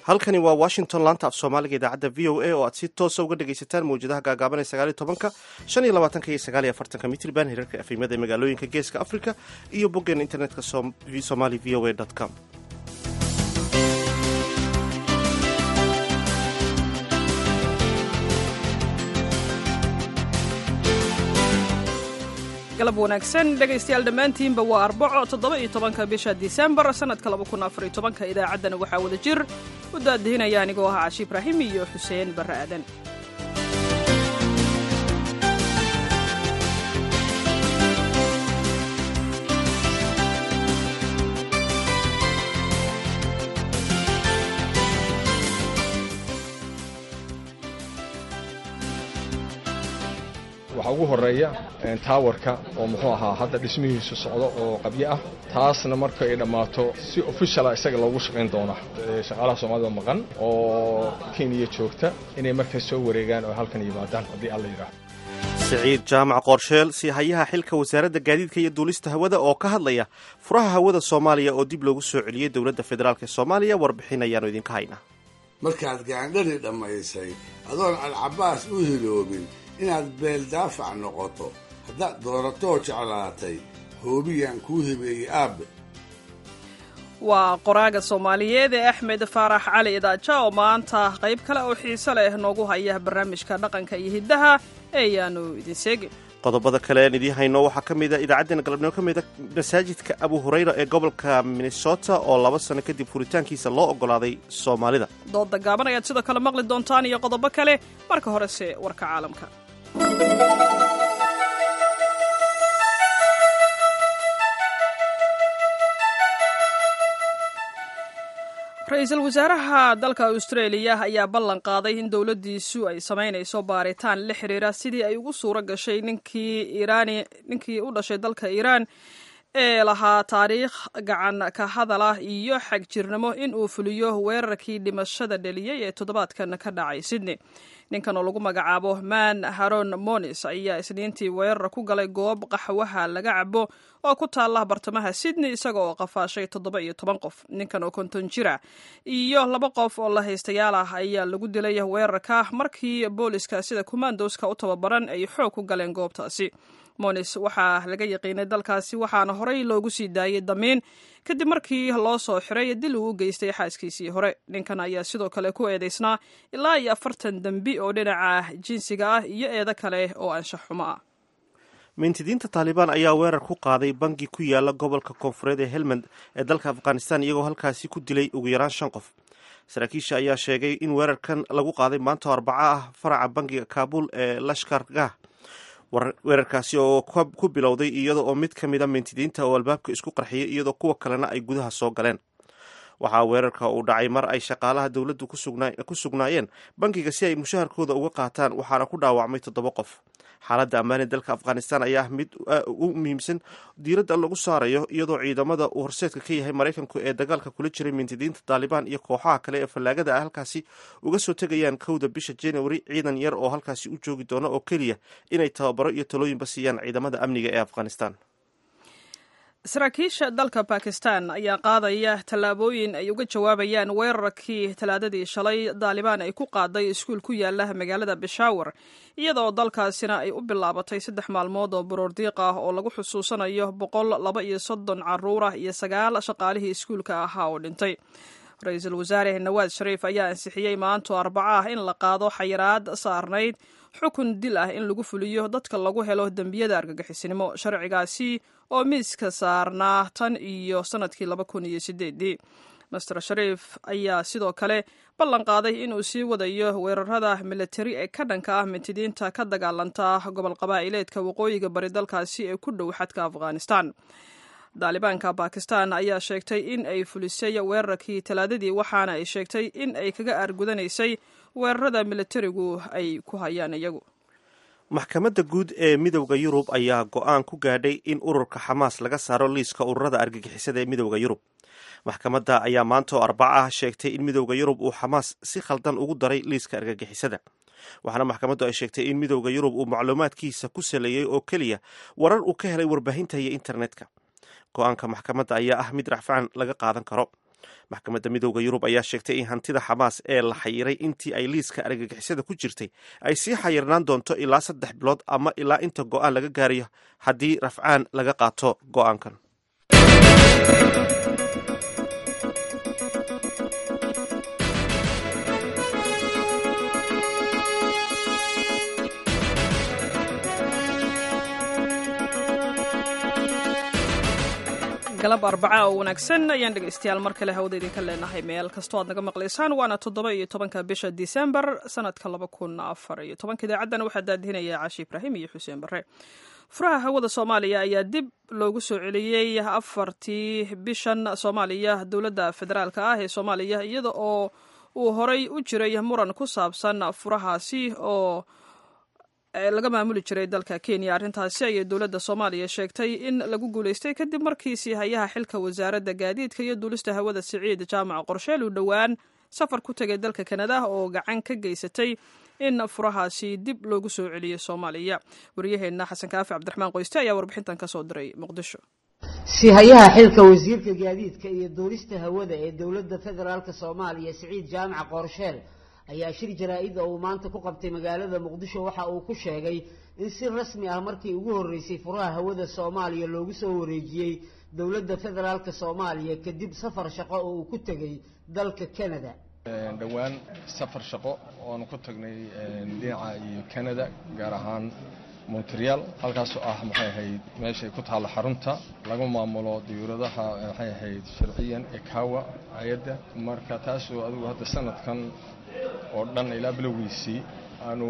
halkani waa washington laanta af soomaaliga idaacadda v o a oo aad si toosa uga dhegaysataan mawjadaha gaagaaban ee sagaaliyo tobanka shan iyo labaatanka iyo sagaal iyo afartanka mitriban hirarka efimada ee magaalooyinka geeska africa iyo boggeena internetka somali v o a com galab wanaagsan dhegaystayaal dhammaantiinba waa arbaco toddoba iyo tobanka bisha disembar sannadka laba kun afar iyo tobanka idaacaddana waxaa wada jir u daadihinaya anigoo ah cashi ibraahim iyo xuseen barre aadan waxaa ugu horeeya taawarka oo muxuu ahaa hadda dhismihiisu socdo oo qabyo ah taasna marka ay dhammaato si ofishala isaga loogu shaqayn doona shaqaalaha soomaalida maqan oo kenya joogta inay markaas soo wareegaan oo halkan yimaadaan haddii alla yidhaahdo siciid jaamac qoorsheel siihayaha xilka wasaaradda gaadiidka iyo duulista hawada oo ka hadlaya furaha hawada soomaaliya oo dib loogu soo celiyey dowladda federaalk ee soomaaliya warbixin ayaanu idinka haynaa markaad gaandhari dhammaysay adoon alcabaas u hiloobin inaad beeldaafac noqoto haddaad dooratoo jeclaatay hoobiyaan kuu hibeeyey aabbe waa qoraaga soomaaliyeed ee axmed faarax cali idaaja oo maanta qayb kale oo xiise leh noogu haya barnaamijka dhaqanka iyo hiddaha ee ayaanu idin seegin qodobada kale aan idiin hayno waxaa ka mida idaacaddeenna galabnimo ka mida masaajidka abu hurayra ee gobolka minnesota oo laba sano kadib furitaankiisa loo oggolaaday soomaalida dooda gaaban ayaad sidoo kale maqli doontaan iyo qodobo kale marka horese warka caalamka ra-iisul wasaaraha dalka austraeliya ayaa ballan qaaday in dowladdiisu ay samaynayso baaritaan la xiriira sidii ay ugu suuro gashay ninkii iraani ninkii u dhashay dalka iiraan ee lahaa taariikh gacan ka hadalah iyo xagjirnimo in uu fuliyo weerarkii dhimashada dheliyey ee toddobaadkan ka dhacay sydney ninkan oo lagu magacaabo man haron monis ayaa isniintii weerar ku galay goob qaxwaha laga cabo oo ku taalla bartamaha sydney isaga oo qafaashay toddoba iyo toban qof ninkan oo konton jira iyo laba qof oo la haystayaal ah ayaa lagu dilay weerarka markii booliska sida kumandoska u tababaran ay xoog ku galeen goobtaasi monis waxaa laga yaqiinay dalkaasi waxaana horey loogu sii daayey damiin kadib markii loo soo xiray dil uu u geystay xaaskiisii hore ninkan ayaa sidoo kale ku eedeysnaa ilaa iyo afartan dembi oo dhinaca jinsiga ah iyo eedo kale oo anshax xumo ah mintidiinta taalibaan ayaa weerar ku qaaday bangi ku yaala gobolka koonfureed ee helmand ee dalka afghanistan iyagoo halkaasi ku dilay ugu yaraan shan qof saraakiisha ayaa sheegay in weerarkan lagu qaaday maanta arbaco ah faraca bangiga kaabul ee lashkargah weerarkaasi oo ku bilowday iyada oo mid ka mida mintidiinta oo albaabka isku qarxiyay iyadoo kuwa kalena ay gudaha soo galeen waxaa weerarka uu dhacay mar ay shaqaalaha dowladdu ku sugnaayeen bangiga si ay mushaharkooda uga qaataan waxaana ku dhaawacmay toddoba qof xaaladda ammaani dalka afghanistan ayaa mid ugu muhiimsan diiradda lagu saarayo iyadoo ciidamada uu horseedka ka yahay maraykanku ee dagaalka kula jiray mintidiinta taalibaan iyo kooxaha kale ee fallaagada ah halkaasi uga soo tegayaan kowda bisha january ciidan yar oo halkaasi u joogi doona oo keliya inay tababaro iyo talooyinba siiyaan ciidamada amniga ee afghanistan saraakiisha dalka bakistan ayaa qaadaya tallaabooyin ay uga jawaabayaan weerarkii talaadadii shalay daalibaan ay ku qaaday iskuul ku yaala magaalada beshawar iyadaoo dalkaasina ay u bilaabatay saddex maalmood oo baroordiiq ah oo lagu xusuusanayo boqol laba iyo soddon caruur ah iyo sagaal shaqaalihii iskuulka ahaa oo dhintay ra-iisul wasaare nawaad shariif ayaa ansixiyey maanto arbaco ah in la qaado xayiraad saarnayd xukun dil ah in lagu fuliyo dadka lagu helo dembiyada argagixisnimo sharcigaasi oo miiska saarnaa tan iyo sannadkii laba kun iyo sideedii master shariif ayaa sidoo kale ballan qaaday inuu sii wadayo weerarada militari ee ka dhanka ah mintidiinta ka dagaalanta gobol qabaa'ileedka waqooyiga bari dalkaasi ee ku dhow xadka afghanistan daalibaanka bakistan ayaa sheegtay in ay fulisay weerarkii talaadadii waxaana ay sheegtay in ay kaga aargudanaysay weerarada militarigu ay ku hayaan iyagu maxkamadda guud ee midowda yurub ayaa go-aan ku gaadhay in ururka xamaas laga saaro liiska ururada argagixisada ee midowda yurub maxkamadda ayaa maanta oo arbaca ah sheegtay in midowda yurub uu xamaas si khaldan ugu daray liiska argagixisada waxaana maxkamaddu ay sheegtay in midowda yurub uu macluumaadkiisa ku saleeyey oo keliya warar uu ka helay warbaahinta iyo internetka go-aanka maxkamadda ayaa ah mid racfaan laga qaadan karo maxkamadda midooda yurub ayaa sheegtay in hantida xamaas ee la xayiray intii ay liiska argagixisada ku jirtay ay sii xayirnaan doonto ilaa saddex bilood ama ilaa inta go-aan laga gaarayo haddii rafcaan laga qaato go-aankan galab arbaca oo wanaagsan ayaan dhegaystayaal mar kale hawada idinka leenahay meel kastoo aad naga maqlaysaan waana toddoba iyo tobanka bisha disembar sanadka laba kun afar iyo tobanka idaacaddana waxaa daadihinaya caashi ibraahim iyo xuseen barre furaha hawada soomaaliya ayaa dib loogu soo celiyey afartii bishan soomaaliya dowladda federaalka ah ee soomaaliya iyada oo uu horay u jiray muran ku saabsan furahaasi oo laga maamuli jiray dalka kenya arrintaasi ayay dowladda soomaaliya sheegtay in lagu guulaystay kadib markii siihayaha xilka wasaaradda gaadiidka iyo duulista hawada siciid jaamac qorsheel uu dhowaan safar ku tegay dalka kanada oo gacan ka geysatay in furahaasi dib loogu soo celiyey soomaaliya waryaheenna xasan kaafi cabdiraxmaan qoyste ayaa warbixintan ka soo diray muqdisho siihayaha xilka wasiirka gaadiidka iyo duulista hawada ee dowladda federaalk soomaaliya siciid jaamac qorsheel ayaa shir jaraa-id oo uu maanta ku qabtay magaalada muqdisho waxa uu ku sheegay in si rasmi ah markii ugu horreysay furaha hawada soomaaliya loogu soo wareejiyey dowladda federaalk soomaaliya kadib safar shaqo oo uu ku tegay dalka canada dhowaan safar shaqo oonu ku tagnay dhinaca iyo canada gaar ahaan montreal halkaasoo ah maxay ahayd meeshay ku taalla xarunta lagu maamulo diyuuradaha maxay ahayd sharciyan ekawa hay-adda marka taasoo adigu hadda sanadkan oo dhan ilaa bilowgiisii aanu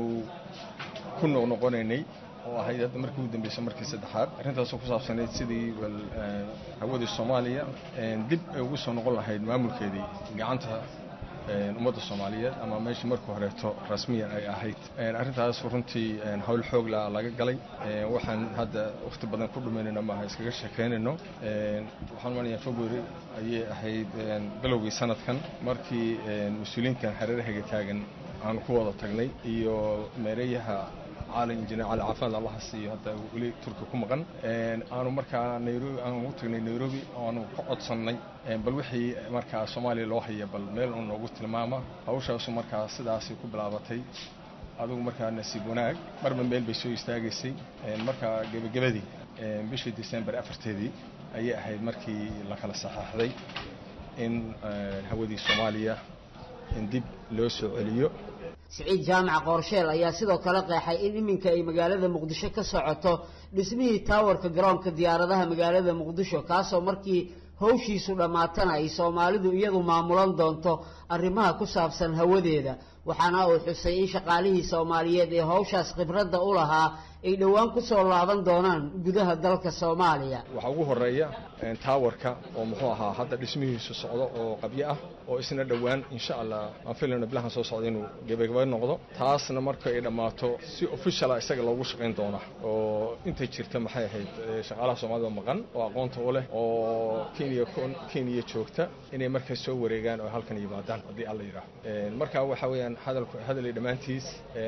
ku noqnoqonaynay oo ahayd hadda markii ugu dambeysay markii saddexaad arrintaasoo ku saabsanayd sidii wal hawadii soomaaliya dib ay ugu soo noqon lahayd maamulkeedii gacanta ummadda soomaaliyeed ama meeshii markii horeeto rasmiyan ay ahayd arrintaas runtii howl xoogla laga galay waxaan hadda wakhti badan ku dhumaynayno maaha iskaga sheekaynayno waxaan manayaa february ayay ahayd bilowgii sanadkan markii mas-uuliyiinkan hareerahayga taagan aanu ku wada tagnay iyo meereeyaha caalin injineer cali caafimaad allaha siiyo hadda weli turki ku maqan aanu markaa nairobi aanu ugu tagnay nairobi aanu ka codsannay bal wixii markaa soomaaliya loo haya bal meel uu noogu tilmaama hawshaasu markaa sidaasay ku bilaabatay adigu markaa nasiib wanaag marba meel bay soo istaagaysay markaa gebagabadii bishii december afarteedii ayay ahayd markii la kala saxaaxday in hawadii soomaaliya in dib loo soo celiyo siciid jaamac qoorsheel ayaa sidoo kale qeexay in iminka ay magaalada muqdisho ka socoto dhismihii taawarka garoonka diyaaradaha magaalada muqdisho kaasoo markii hawshiisu dhammaatana ay soomaalidu iyadu maamulan doonto arrimaha ku saabsan hawadeeda waxaana uu xusay in shaqaalihii soomaaliyeed ee hawshaas khibradda u lahaa ay dhowaan ku soo laaban doonaan gudaha dalka soomaaliya waxaa ugu horeeya taawarka oo muxuu ahaa hadda dhismihiisu socdo oo qabyo ah oo isna dhowaan insha allah aan filayno bilahan soo socda inuu gebagaba noqdo taasna marka ay dhammaato si officiala isaga loogu shaqayn doona oo intay jirta maxay ahayd shaqaalaha soomaalida maqan oo aqoonta u leh oo kenya kenya joogta inay markaas soo wareegaan oo halkan yimaadaan haddii alla yidhaaho marka waxa weeyaan hadalku hadalay dhammaantiis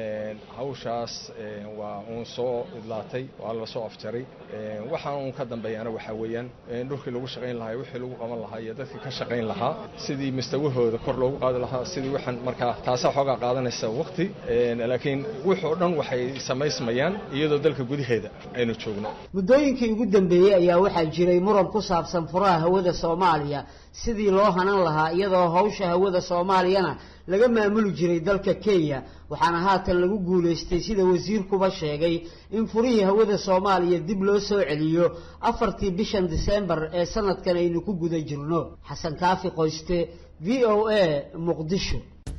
hawshaas waa uun soo idlaatay waa la soo afjaray waxaan uun ka dambeeyana waxaa weeyaan dhulkii lagu shaqayn lahaa wixii lagu qaban lahaa iyo dadkii ka shaqayn lahaa sidii mustawahooda kor loogu qaadi lahaa sidii waxaan markaa taasaa xoogaa qaadanaysa waqti laakiin wuxuu dhan waxay samaysmayaan iyadoo dalka gudaheeda aynu joogno muddooyinkii ugu dambeeyey ayaa waxaa jiray muran ku saabsan furaha hawada soomaaliya sidii loo hanan lahaa iyadoo hawsha hawada soomaaliyana laga maamuli jiray dalka kenya waxaana haatan lagu guulaystay sida wasiirkuba sheegay in furihii hawada soomaaliya dib loo soo celiyo afartii bishan disembar ee sanadkan aynu ku guda jirno xasan kaafi qoyste v o a muqdisho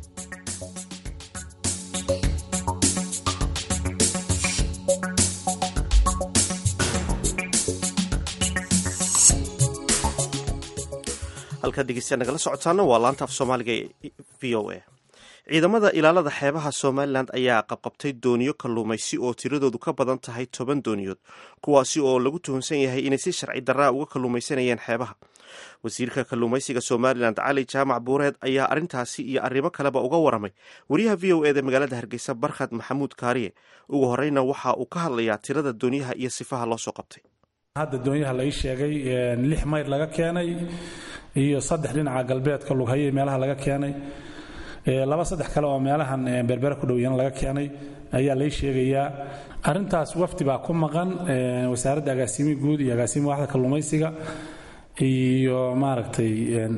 halkaad dhegeystayaa nagala socotaana waa laanta af soomaaliga ee v o a ciidamada ilaalada xeebaha somalilan ayaa qabqabtay dooniyo kalluumaysi oo tiradoodu ka badan tahay toban dooniyood kuwaasi oo lagu tuhunsan yahay inay si sharci darraa uga kalluumaysanayeen xeebaha wasiirka kalluumaysiga somalilan cali jaamac buureed ayaa arrintaasi iyo arrimo kaleba uga waramay wariyaha v o eda magaalada hargeysa barkhad maxamuud kaariye ugu horeyna waxa uu ka hadlayaa tirada dooniyaha iyo sifaha loo soo qabtay hadda doonyaha lai sheegay lix mayr laga keenay iyo saddex dhinaca galbeedka lughaye meelaha laga keenay laba saddex kale oo meelahan berbere ku dhowyana laga keenay ayaa lay sheegayaa arintaas wafdi baa ku maqan wasaaradda agaasimi guud iyo agaasimi waaxda kalluumaysiga iyo maaragtay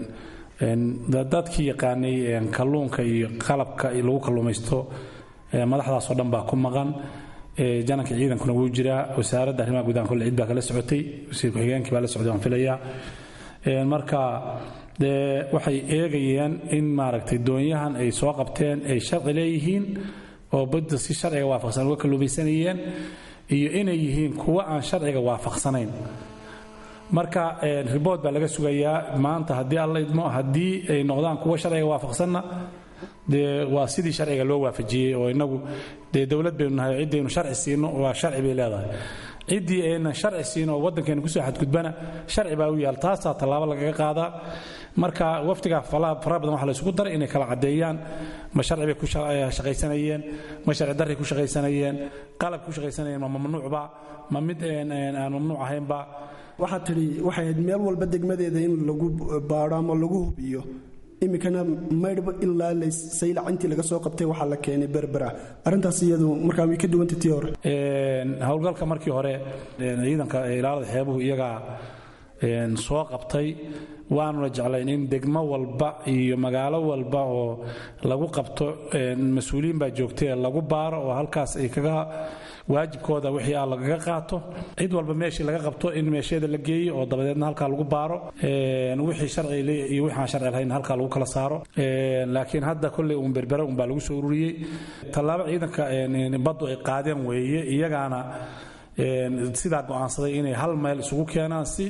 dadkii yaqaanay kalluunka iyo qalabka lagu kalluumaysto madaxdaasoo dhan baa ku maqan jananka ciidankuna wuu jiraa wasaaradda arrimaha gudaha kolle cid baa kala socotay wasiir ku-xigeenkii baa la socday waan filayaa marka dee waxay eegayeen in maaragtay doonyahan ay soo qabteen ay sharci leeyihiin oo badda si sharciga waafaqsan uga kalluumaysanayeen iyo inay yihiin kuwo aan sharciga waafaqsanayn marka ribood baa laga sugayaa maanta haddii alla idmo haddii ay noqdaan kuwo sharciga waafaqsanna dee waa sidii sharciga loo waafajiyey oo inagu dee dowlad baynu nahay ciddaynu sharci siino waa sharci bay leedahay ciddii aynan sharci siin oo waddankeena kusoo xadgudbana sharci baa u yaal taasaa tallaabo lagaga qaadaa marka wafdigaa faraha badan waxa la isugu daray inay kala caddeeyaan ma sharci bay ku shaqaysanayeen ma sharci darray ku shaqaysanayeen qalab ku shaqaysanayeen ma mamnuucba ma mid aan mamnuuc ahaynba waxaad tidhi waxay ahayd meel walba degmadeeda in lagu baadho ama lagu hubiyo iminkana maydhba ilaa saylac intii laga soo qabtay waxaa la keenay berbera arrintaas iyadu markaa way ka duwanta tii hore howlgalka markii hore ciidanka ilaalada xeebuhu iyagaa soo qabtay waanuna jeclayn in degmo walba iyo magaalo walba oo lagu qabto mas-uuliyiin baa joogtay lagu baaro oo halkaas ay kaga waajibkooda wixii ah lagaga qaato cid walba meeshii laga qabto in meesheeda la geeyo oo dabadeedna halkaa lagu baaro wixii sharci iyo wixii aan sharci lahayn halkaa lagu kala saaro laakiin hadda kolley uun berbere uun baa lagu soo ururiyey tallaabo ciidanka baddu ay qaadeen weeye iyagaana sidaa go'aansaday inay hal meel isugu keenaan si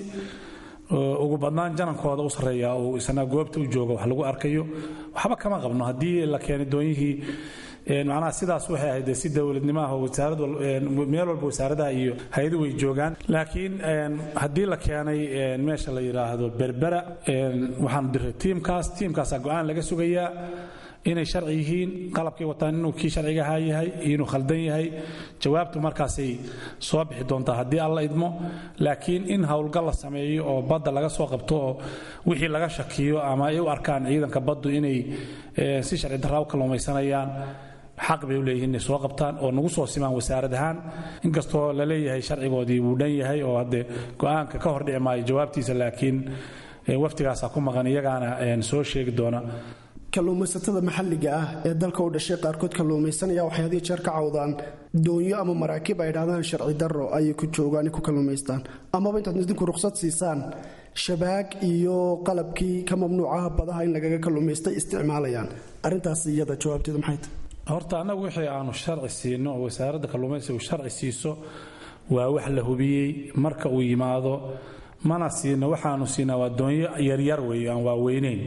ugu badnaan janankooda u sarreeya uu isna goobta u jooga wax lagu arkayo waxba kama qabno haddii la keenay doonyihii macnaha sidaas waxay ahayd si dowladnimaha wasaarad meel walba wasaaradaha iyo hay-adu way joogaan laakiin haddii la keenay meesha la yidhaahdo berbera waxaanu diray tiimkaas tiimkaasaa go-aan laga sugayaa inay sharci yihiin qalabkay wataan inuu kii sharciga ahaa yahay iyo inuu khaldan yahay jawaabtu markaasay soo bixi doontaa haddii alla idmo laakiin in howlgal la sameeyo oo badda laga soo qabto oo wixii laga shakiyo ama ay u arkaan ciidanka baddu inay si sharci darraa u kalluumaysanayaan xaq bay u leeyihiin inay soo qabtaan oo nagu soo simaan wasaarad ahaan inkastoo la leeyahay sharcigoodii wuu dhan yahay oo haddee go-aanka ka hor dhici maayo jawaabtiisa laakiin waftigaasaa ku maqan iyagaana soo sheegi doona kalluumaysatada maxalliga ah ee dalka u dhashay qaarkood kalluumaysanaya waxay had iyo jeer ka cawdaan doonyo ama maraakiib ay dhahdaan sharci darro ayay ku joogaan ku kalluumaystaan amaba intaad idinku ruqsad siisaan shabaag iyo qalabkii ka mamnuucaha badaha in lagaga kalluumaystay isticmaalayaan arrintaas iyada jawaabteedu maxay tahay horta annagu wixii aanu sharci siino oo wasaaradda kalluumaysigu sharci siiso waa wax la hubiyey marka uu yimaado mana siino waxaanu siinaa waa doonyo yaryar weeye aan waaweyneyn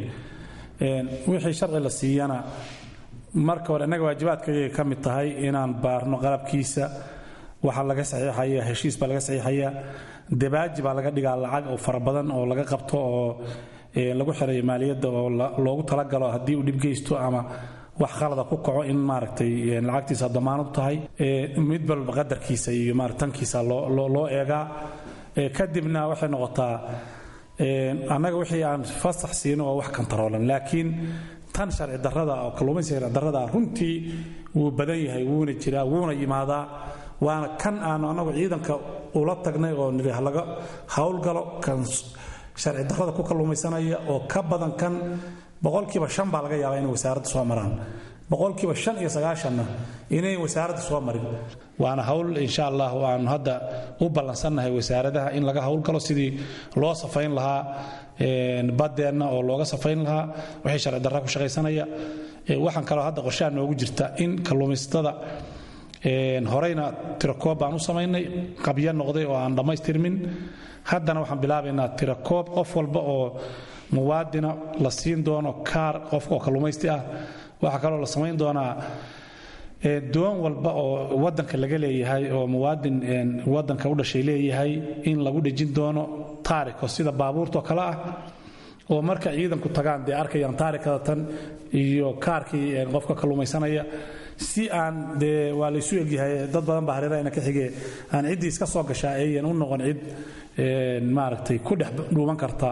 wixii sharci la siiyana marka hore innaga waajibaadkayay ka mid tahay inaan baarno qalabkiisa waxaa laga saxiixaya heshiis baa laga saxiixayaa dabaaji baa laga dhigaa lacag oo fara badan oo laga qabto oo lagu xirayo maaliyadda oo loogu talagalo haddii uu dhibgeysto ama wax khalada ku kaco in maaragtay lacagtiisa damaanad tahay mid walba qadarkiisa iyo tankiisa loo eegaa kadibna waxay noqotaa annaga wixii aan fasax siino oo wax kantaroolan laakiin tan sharci darrada oo kalluumaysiga sharci darrada runtii wuu badan yahay wuuna jiraa wuuna yimaadaa waana kan aanu annagu ciidanka ula tagnay oo nidhi halaga howlgalo kan sharci darrada ku kalluumaysanaya oo ka badan kan boqolkiiba shan baa laga yaabaa inay wasaaradda soo maraan boqolkiiba shan iyo sagaashanna inay wasaaradda soo marin waana hawl insha allah aanu hadda u ballansannahay wasaaradaha in laga howlgalo sidii loo safayn lahaa badeenna oo looga safayn lahaa wixii sharci darra ku shaqaysanaya waxaan kaloo hadda qorshaha noogu jirta in kalluumaysatada horeyna tirakoob baan u samaynay qabyo noqday oo aan dhammaystirmin haddana waxaan bilaabaynaa tirakoob qof walba oo muwaadina la siin doono kaar qofka oo kalluumaysti ah waxaa kaloo la samayn doonaa doon walba oo wadanka laga leeyahay oo muwaadin wadanka u dhashay leeyahay in lagu dhejin doono taariko sida baabuurtoo kale ah oo marka ciidanku tagaan dee arkayaan taarikada tan iyo kaarkii qofka kalluumaysanaya si aan dee waa laysu egyahay dad badan baa hareerahayna ka xigee aan ciddii iska soo gashaa ayan u noqon cid maaragtay ku dhex dhuuman karta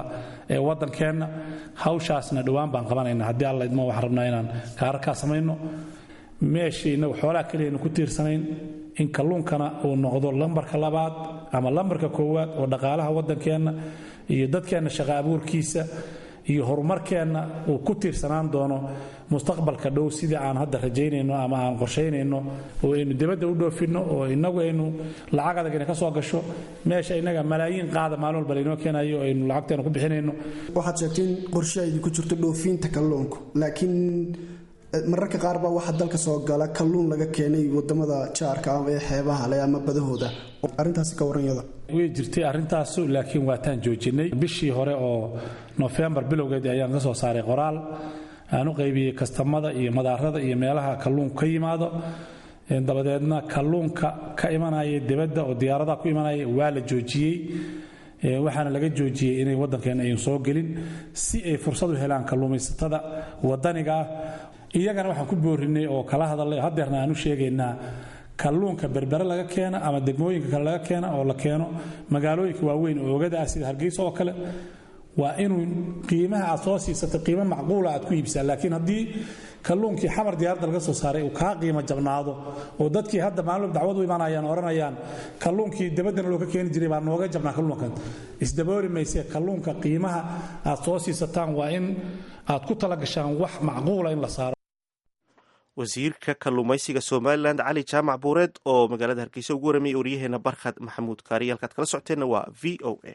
ee waddankeenna hawshaasna dhowaan baan qabanayna haddii alla idmo waxaan rabnaa inaan kaararkaa samayno meeshii innagu xoolaha keliyaynu ku tiirsanayn in kalluunkana uu noqdo lambarka labaad ama lambarka koowaad oo dhaqaalaha waddankeenna iyo dadkeenna shaqa abuurkiisa iyo horumarkeenna uu ku tiirsanaan doono mustaqbalka dhow sidii aan hadda rajaynayno ama aan qorshaynayno oo aynu dibadda u dhoofinno oo innagu aynu lacag adag ina ka soo gasho meesha innaga malaayiin qaada maalin walba laynoo keenayo oo aynu lacagteena ku bixinayno waxaad sheegtay in qorshe ay ku jirto dhoofinta kalluunku laakiin mararka qaar baa waxaa dalka soo gala kalluun laga keenay wadamada jaarka ama ee xeebaha leh ama badahooda arrintaasi ka waranyada way jirtay arrintaasu laakiin waataan joojinay bishii hore oo nofembar bilowgeedii ayaan ka soo saaray qoraal aan u qaybiyey kastamada iyo madaarada iyo meelaha kalluunku ka yimaado dabadeedna kalluunka ka imanaya dibadda oo diyaaradaha ku imanaya waa la joojiyey waxaana laga joojiyey inay waddankeena aynu soo gelin si ay fursad u helaan kalluumaysatada waddaniga ah iyagana waxaan ku boorinay oo kala hadalay hadeerna aan u sheegaynaa kalluunka berbere laga keena ama degmooyinka kale laga keena oo la keeno magaalooyinka waaweyn oo ogada ah sida hargeysa oo kale waa inuu qiimaha aad soo siisatay qiimo macquula aad ku iibsaa laakiin haddii kalluunkii xamar diyaaradda laga soo saaray uu kaa qiimo jabnaado oo dadkii hadda maalin dacwad u imanayaan odhanayaan kalluunkii dabaddana loo ka keeni jiray baa nooga jabnaa kalluunkan isdaboori mayse kalluunka qiimaha aad soo siisataan waa in aad ku talagashaan wax macquula in la saaro wasiirka kalluumaysiga somalilan cali jaamac buureed oo magaalada hargeysa ugu waramayay waryaheena barkhad maxamuud kaariye halkaad kala socoteenna waa v o a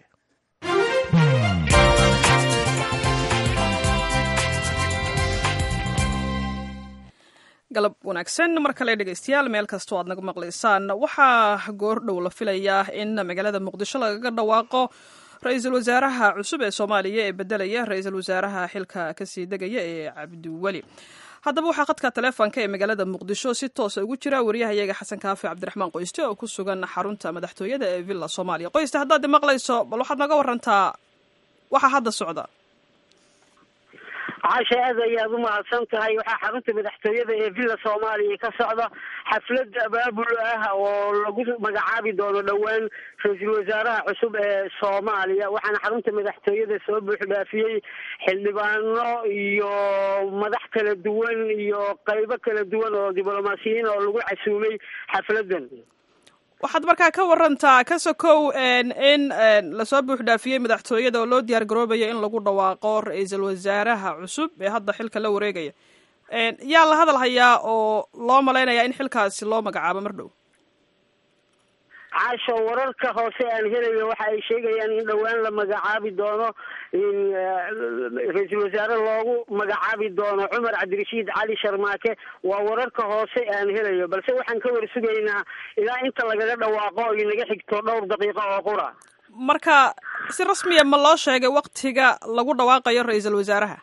galab wanaagsan mar kale dhegaystayaal meel kastoo aad naga maqlaysaan waxaa goordhow la filayaa in magaalada muqdisho lagaga dhawaaqo ra-iisul wasaaraha cusub ee soomaaliya ee bedelaya ra-iisul wasaaraha xilka kasii degaya ee cabdiweli haddaba waxaa khadka taleefonka ee magaalada muqdisho si toosa ugu jira wariyahayaga xasan kaafi cabdiraxmaan qoyste oo ku sugan xarunta madaxtooyada ee villa soomaaliya qoyste haddaad maqlayso bal waxaad naga warantaa waxaa hadda socda caasha aad ayaad u mahadsan tahay waxaa xarunta madaxtooyada ee villa soomaaliya ka socda xaflad abaabul ah oo lagu magacaabi doono dhowaan ra-iisul wasaaraha cusub ee soomaaliya waxaana xarunta madaxtooyada soo buuxdhaafiyey xildhibaano iyo madax kala duwan iyo qaybo kala duwan oo diblomaasiyiin oo lagu casuumay xafladan waxaad markaa ka warantaa ka sokow in lasoo buuxdhaafiyey madaxtooyada oo loo diyaar garoobayo in lagu dhawaaqo ra-iisul wasaaraha cusub ee hadda xilka la wareegaya yaa la hadal hayaa oo loo malaynayaa in xilkaasi loo magacaabo mar dhow caasho wararka hoose aan helayo waxa ay sheegayaan in dhowaan la magacaabi doono in ra-iisul wasaare loogu magacaabi doono cumar cabdirashiid cali sharmaake waa wararka hoose aan helayo balse waxaan ka war sugaynaa ilaa inta lagaga dhawaaqo ay naga xigto dhowr daqiiqo oo qura marka si rasmiya ma loo sheegay waktiga lagu dhawaaqayo ra-iisul wasaaraha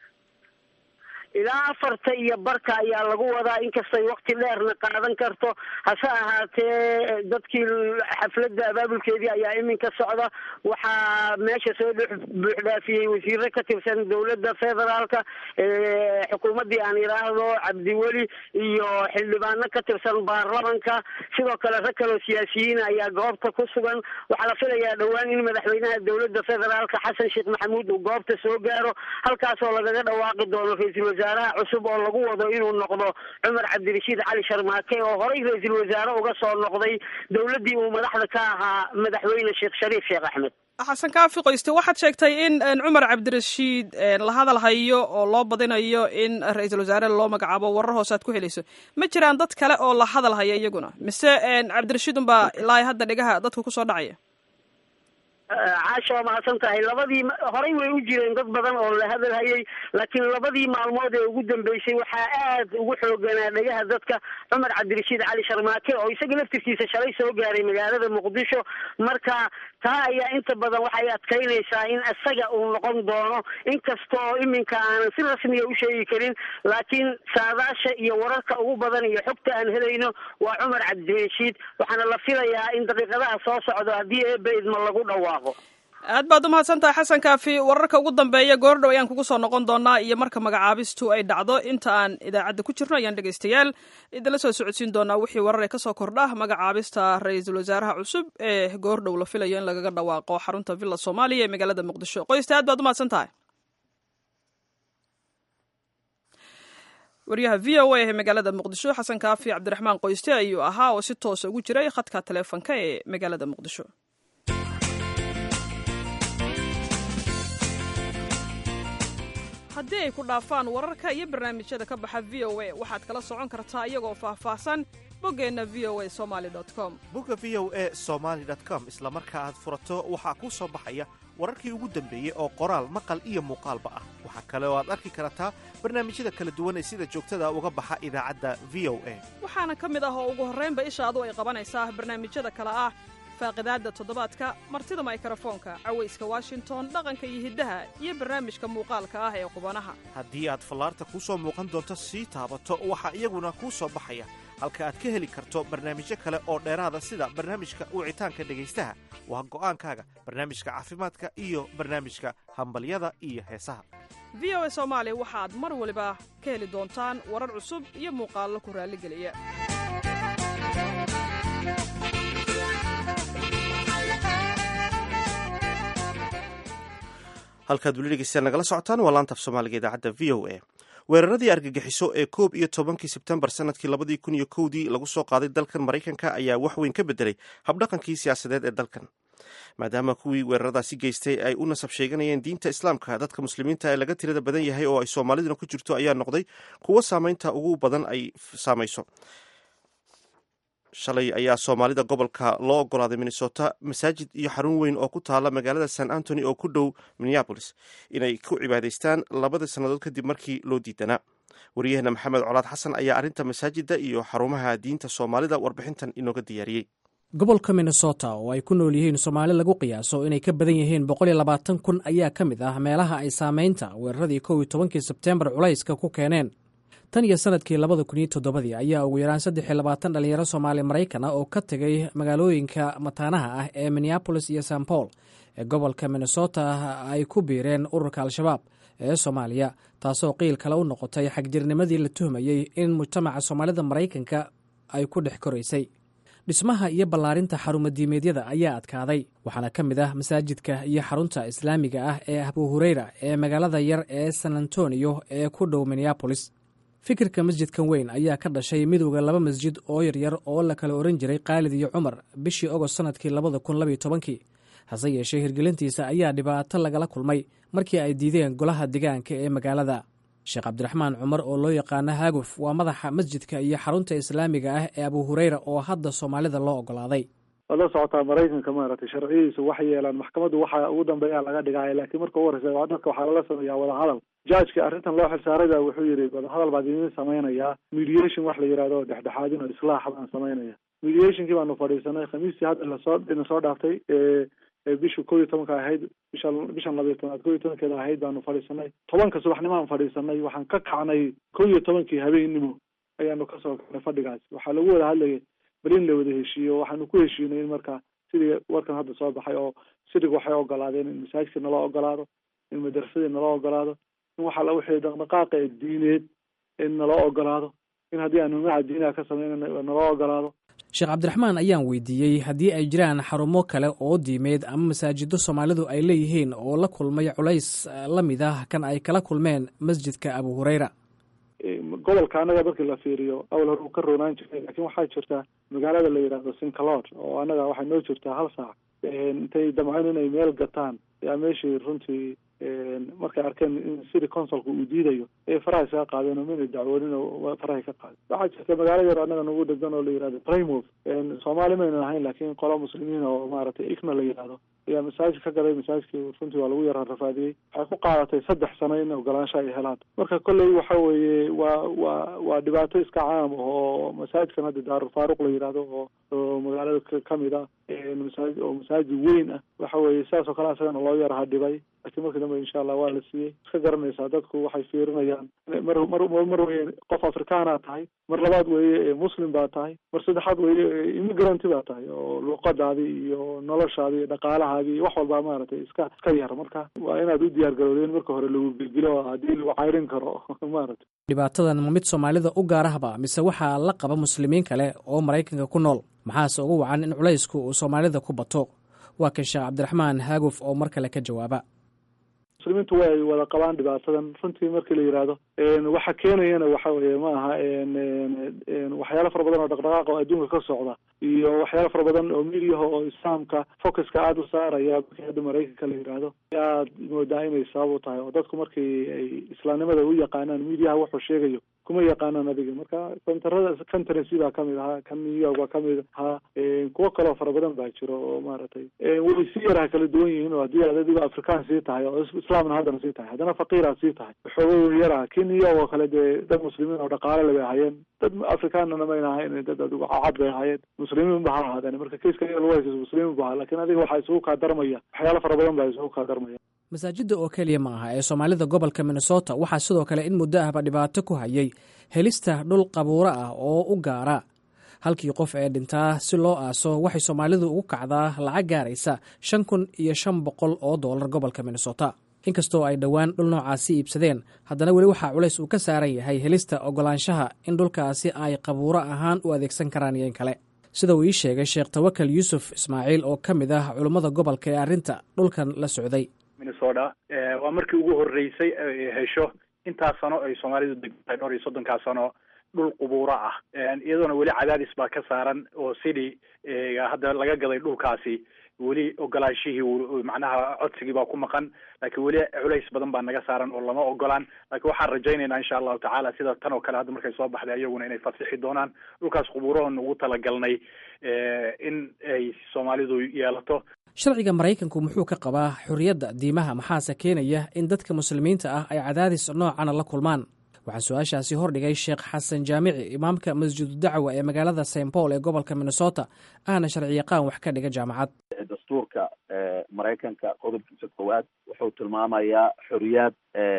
ilaa afarta iyo barka ayaa lagu wadaa inkastay wakti dheerna qaadan karto hase ahaatee dadkii xafladda abaabulkeedii ayaa iminka socda waxaa meesha soo buuxdhaafiyey wasiire ka tirsan dowladda federaalka xukuumaddii aan yidhaahdo cabdiweli iyo xildhibaano ka tirsan baarlamanka sidoo kale rag kaloo siyaasiyiin ayaa goobta ku sugan waxaa la filayaa dhowaan in madaxweynaha dowladda federaalka xasan sheekh maxamuud uu goobta soo gaaro halkaasoo lagaga dhawaaqi doono ra-iisul wasaaraha cusub oo lagu wado inuu noqdo cumar cabdirashiid cali sharmaake oo horey ra-iisul wasaare uga soo noqday dowladdii uu madaxda ka ahaa madaxweyne sheekh shariif sheekh axmed xasan kaafi qoyste waxaad sheegtay in cumar cabdirashiid la hadal hayo oo loo badinayo in ra-iisul wasaare loo magacaabo warar hoose aad ku helayso ma jiraan dad kale oo la hadal haya iyaguna mise cabdirashiid unbaa ilaa hadda dhigaha dadka kusoo dhacaya caasha waa mahadsan tahay labadii horey way u jireen dad badan oo la hadal hayay laakiin labadii maalmood ee ugu dambeysay waxaa aad ugu xooganaa dhegaha dadka cumar cabdirashiid cali sharmaake oo isaga laftirkiisa shalay soo gaaray magaalada muqdisho marka taa ayaa inta badan waxay adkaynaysaa in isaga uu noqon doono inkastoo iminka aanan si rasmiya u sheegi karin laakiin saadaasha iyo wararka ugu badan iyo xogta aan helayno waa cumar cabdirashiid waxaana la filayaa in daqiiqadaha soo socdo haddii eeba idma lagu dhawaaqo aad baad umahadsantahay xasan kaafi wararka ugu dambeeya goordhow ayaan kugu soo noqon doonaa iyo marka magacaabistu ay dhacdo inta aan idaacadda ku jirno ayaan dhegaystayaal idinla soo socodsiin doonaa wixii warar ee kasoo kordha magacaabista ra-iisul wasaaraha cusub ee goordhow la filayo in lagaga dhawaaqo xarunta villa soomaaliya ee magaalada muqdisho qoysta aad baad umahadsan tahay wariyaha v o a ee magaalada muqdisho xasan kaafi cabdiraxmaan qoyste ayuu ahaa oo si toosa ugu jiray khadka taleefonka ee magaalada muqdisho haddii ay ku dhaafaan wararka iyo barnaamijyada ka baxa v o a waxaad kala socon kartaa iyagoo faahfaahsan boggeenna v o a somaali com bogga v o a somaali com isla marka aad furato waxaa kuu soo baxaya wararkii ugu dambeeyey oo qoraal maqal iyo muuqaalba ah waxaa kale oo aad arki kartaa barnaamijyada kala duwan ee sida joogtada uga baxa idaacadda v o a waxaana ka mid ah oo ugu horraynba ishaadu ay qabanaysaa barnaamijyada kale ah faaqidaadda toddobaadka martida maykarafoonka cawayska washington dhaqanka iyo hiddaha iyo barnaamijka muuqaalka ah ee qubanaha haddii aad fallaarta kuu soo muuqan doonto sii taabato waxaa iyaguna kuu soo baxaya halka aad ka heli karto barnaamijyo kale oo dheeraada sida barnaamijka wicitaanka dhegaystaha waa go'aankaaga barnaamijka caafimaadka iyo barnaamijka hambalyada iyo heesaha v o a soomaali waxaad mar waliba ka heli doontaan warar cusub iyo muuqaallo ku raalligeliya halkaad weli dhegeystaan nagala socotaan waa laanta af soomaaliga idaacadda v o a weeraradii argagixiso ee koob iyo tobankii sebtembar sanadkii labadii kun iyo kowdii lagu soo qaaday dalkan maraykanka ayaa wax weyn ka bedelay habdhaqankii siyaasadeed ee dalkan maadaama kuwii weeraradaasi geystay ay u nasab sheeganayeen diinta islaamka dadka muslimiinta ee laga tirada badan yahay oo ay soomaaliduna ku jirto ayaa noqday kuwo saameynta ugu badan ay saamayso shalay ayaa soomaalida gobolka loo ogolaaday minnesota masaajid iyo xarun weyn oo ku taala magaalada san antony oo ku dhow minneabolis inay ku cibaadaystaan labada sannadood kadib markii loo diidanaa wariyaheenna maxamed colaad xasan ayaa arrinta masaajidda iyo xarumaha diinta soomaalida warbixintan inooga diyaariyey gobolka minnesota oo ay ku nool yihiin soomaali lagu qiyaaso inay ka badan yihiin boqol iyo labaatan kun ayaa ka mid ah meelaha ay saameynta weeraradii kow iyo tobankii sebteembar culayska ku keeneen tan iyo sanadkii labada kun iyo toddobadii ayaa ugu yaraan saddex iyo labaatan dhalinyaro soomaali maraykan ah oo ka tegay magaalooyinka mataanaha ah ee minneabolis iyo san paul ee gobolka minnesota ay ku biireen ururka al-shabaab ee soomaaliya taasoo qiil kale u noqotay xagjirnimadii la tuhmayey in mujtamaca soomaalida maraykanka ay ku dhex koraysay dhismaha iyo ballaarinta xarumadiimeedyada ayaa adkaaday waxaana ka mid ah masaajidka iyo xarunta islaamiga ah ee abu hureyra ee magaalada yar ee san antonio ee ku dhow minneabolis fikirka masjidkan weyn ayaa ka dhashay midowda laba masjid oo yaryar oo la kala oran jiray khaalid iyo cumar bishii ogost sanadkii labada kun labaiyo tobankii hase yeeshee hirgelintiisa ayaa dhibaato lagala kulmay markii ay diideen golaha degaanka ee magaalada sheekh cabdiraxmaan cumar oo loo yaqaano haaguf waa madaxa masjidka iyo xarunta islaamiga ah ee abu hureyra oo hadda soomaalida loo ogolaaday waad la socotaa maraykanka maaragtay sharciyadiisu waxay yeelaan maxkamaddu waxa ugu dambeeya laga dhigaya laakiin marka ugu horeysa dadka waxaa lala sameeyaa wadahadal jajka arrintan loo xilsaarayba wuxuu yidhi wadahadal baan idin samaynayaa mediation wax la yidhahdo dhexdhexaadin oo islaax baan samaynaya mediationkii baanu fadhiisanay khamiistii hadda lasoo ina soo dhaaftay bisha kow iyo tobanka ahayd bisha bishan labiyo tobnaad kow iyo tobankeeda ahayd baanu fadhiisanay tobanka subaxnimaan fadhiisanay waxaan ka kacnay kow iyo tobankii habeennimo ayaanu kasoo kacnay fadhigaas waxaa lagu wada hadlayay bal in la wada heshiiyo waxaanu ku heshiinay in marka sidii warkan hadda soo baxay oo sidig waxay ogolaadeen in masaajidka naloo ogolaado in madrasadii naloo ogolaado in waxa la wixii dhaqdhaqaaqa ee diineed in naloo ogolaado in haddii aanu maca diinaha ka sameynana naloo ogolaado sheekh cabdiraxmaan ayaan weydiiyey haddii ay jiraan xarumo kale oo diimeed ama masaajido soomaalidu ay leeyihiin oo la kulmay culays la mid ah kan ay kala kulmeen masjidka abu hureyra gobolka annaga markii la fiiriyo awal hore uu ka roonaan jiray laakiin waxaa jirta magaalada la yidhaahdo sincalod oo annaga waxay noo jirtaa hal saac intay damceen inay meel gataan yaa meeshii runtii markay arkeen in city consulka uu diidayo ay faraha isaga qaadeen oo mina dacwoonin oo farahay ka qaadeen waxaa jirta magaalo yar annaga nagu dhegan oo la yihahdo primov soomaali maynan ahayn laakiin qolo muslimiin oo maaragtay igna la yidhahdo ayaa masaajid ka gaday masaajidkii runtii waa lagu yara rafaadiyey waxay ku qaadatay saddex sano in ogolaansho ay helaan marka kolley waxa weeye waa waa waa dhibaato iska caam ah oo masaajidkan hadda daarulfaaruq la yidhahdo oo oo magaalada kamid ah masaajid oo masaajid weyn ah waxa weeye sidaas oo kale asagana loo yaraha dhibay laakiin markii dambe insha allah waa la siiyey iska garanaysaa dadku waxay fiirinayaan mar mar mar weye qof afrikaana tahay mar labaad weeye muslim baa tahay mar saddexaad weeye immigranti baa tahay oo luuqadaadii iyo noloshaadii iyo dhaqaalaha xoolahaagii iyo wax walbaa maaragtay iska iska yar marka waa inaad u diyaar garowda in marka hore lagu gelgelo haddii lagu cayrin karo maaragtay dhibaatadan ma mid soomaalida u gaarahba mise waxaa la qaba muslimiin kale oo maraykanka ku nool maxaase ugu wacan in culaysku uu soomaalida ku bato waa kan sheekh cabdiraxmaan haaguf oo mar kale ka jawaaba muslimiintu way wada qabaan dhibaatadan runtii markii la yidhaahdo waxa keenayana waxa weye ma aha waxyaalo fara badan oo dhaqdhaqaaq oo adduunka ka socda iyo waxyaalo fara badan oo midiyaha oo islaamka focuska aada u saaraya markii hadda maraykanka la yidhaahdo aad moodaa inay sabab u tahay oo dadku markii ay islaamnimada u yaqaanaan midiyaha wuxuu sheegayo kuma yaqaanaan adiga marka centerada conferency baa kamid ahaa kan new york baa kamid ahaa kuwo kaleo fara badan baa jiro oo maaragtay way si yaraha kala duwan yihiin oo haddii aad adigo afrikaan sii tahay oo islaamna haddana sii tahay haddana faqiiraad sii tahay waxooga yaraha kii new york oo kale dee dad muslimiin oo dhaqaale le bay ahaayeen dad afrikaanana mayna ahayn dad adigo cad bay ahaayeen muslimiin ba ha ahaadeen marka kaiska iyaga lagu haysa muslimiin bu ahaa lakin adiga waxaa isugu kaa darmaya waxyaalo fara badan baa isugu kaa darmaya masaajidda oo keliya ma aha ee soomaalida gobolka minnesota waxaa sidoo kale in muddo ahba dhibaato ku hayay helista dhul qabuuro ah oo u gaara halkii qof ee dhintaa si loo aaso waxay soomaalidu ugu kacdaa lacag gaaraysa shan kun iyo shan boqol oo doolar gobolka minnesota inkastoo ay dhowaan dhul noocaasi iibsadeen haddana weli waxaa culays uu ka saaran yahay helista ogolaanshaha in dhulkaasi ay qabuuro ahaan u adeegsan karaan iyo in kale sida uu ii sheegay sheekh tawakal yuusuf ismaaciil oo ka mid ah culummada gobolka ee arrinta dhulkan la socday minnesota waa markii ugu horreysay ay hesho intaas sano ay soomaalidu degtahay dhowr iyo soddonkaa sano dhul qubuuro ah iyadoona weli cadaadis baa ka saaran oo city hadda laga gaday dhulkaasi weli ogolaanshihii macnaha codsigii baa ku maqan laakiin weli culays badan baa naga saaran oo lama ogolaan laakiin waxaan rajaynaynaa insha allahu tacaala sida tan oo kale hadda markay soo baxday iyaguna inay fasixi doonaan dhulkaas qubuurahoon ugu talagalnay in ay soomaalidu yeelato sharciga maraykanku muxuu ka qabaa xorriyadda diimaha maxaase keenaya in dadka muslimiinta ah ay cadaadis noocana la kulmaan waxaan su-aashaasi hordhigay sheekh xasan jaamici imaamka masjidu dacwa ee magaalada st paul ee gobolka minnesota ahna sharci yaqaan wax ka dhiga jaamacad dastuurka maraykanka qodobkiisa koowaad wuxuu tilmaamayaa xoriyaad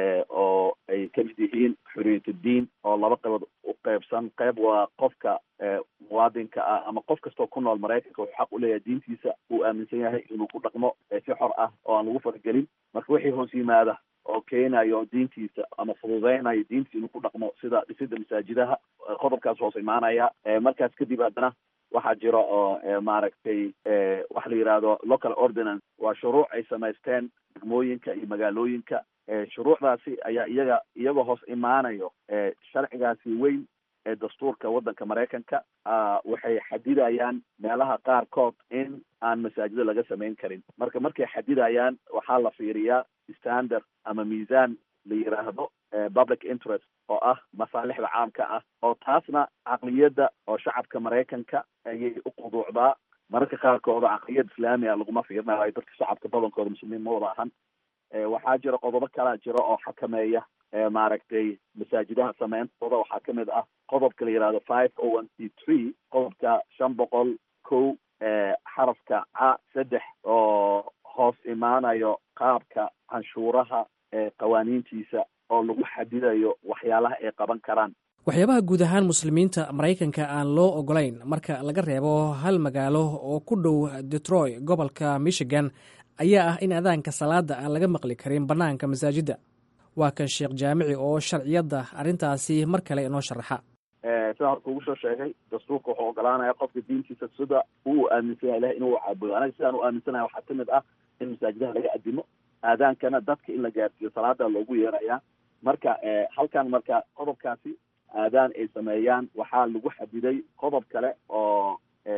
oo ay ka mid yihiin xoriyatuddiin oo laba qaybood u qeybsan qayb waa qofka muwaadinka ah ama qof kastoo ku nool maraykanka wuxuu xaq u leeyahay diintiisa uu aaminsan yahay inuu ku dhaqmo si xor ah oo aan lagu faragelin marka wixii hoos yimaada oo keenayo diintiisa ama fududeynayo diintiisa inuu ku dhaqmo sida dhisida masaajidaha qodobkaas hoos imaanaya markaas kadib haddana waxaa jira oo maaragtay waxa la yidhaahdo local ordinance waa shuruuc ay samaysteen degmooyinka iyo magaalooyinka shuruucdaasi ayaa iyaga iyagoo hoos imaanayo sharcigaasi weyn ee dastuurka waddanka maraykanka waxay xadidayaan meelaha qaarkood in aan masaajida laga samayn karin marka markay xadidayaan waxaa la fiiriyaa standard ama miisaan la yidhaahdo public interest oo ah masaalixda caamka ah oo taasna caqliyadda oo shacabka maraykanka ayay u quduucdaa mararka qaarkooda caqliyad islaamiga laguma fiirinayo dadka shacabka badankooda muslimiin ma wada ahan waxaa jira qodobo kalaa jira oo xakameeya maaragtay masaajidaha sameyntooda waxaa kamid ah qodobka la yihahdo five o one c three qodobka shan boqol kow xarafka ca saddex oo hoos imaanayo qaabka canshuuraha qawaaniintiisa oo lagu xadidayo waxyaalaha ay qaban karaan waxyaabaha guud ahaan muslimiinta maraykanka aan loo ogolayn marka laga reebo hal magaalo oo ku dhow detroit gobolka michigan ayaa ah in adaanka salaada aan laga maqli karin bannaanka masaajidda waa kan sheekh jaamici oo sharciyadda arrintaasi mar kale inoo sharaxa sida horka ugu soo sheegay dastuurka wuxuu ogolaanaya qofka diintiisa sida uu aaminsan yahay ilahay inuu caabudo anaga sidaan u aaminsanahay waxaa kamid ah in masaajidaha laga adimo aadaankana dadka in la gaarsiiyo salaada loogu yeerayaa marka halkan marka qodobkaasi aadaan ay sameeyaan waxaa lagu xadiday qodob kale oo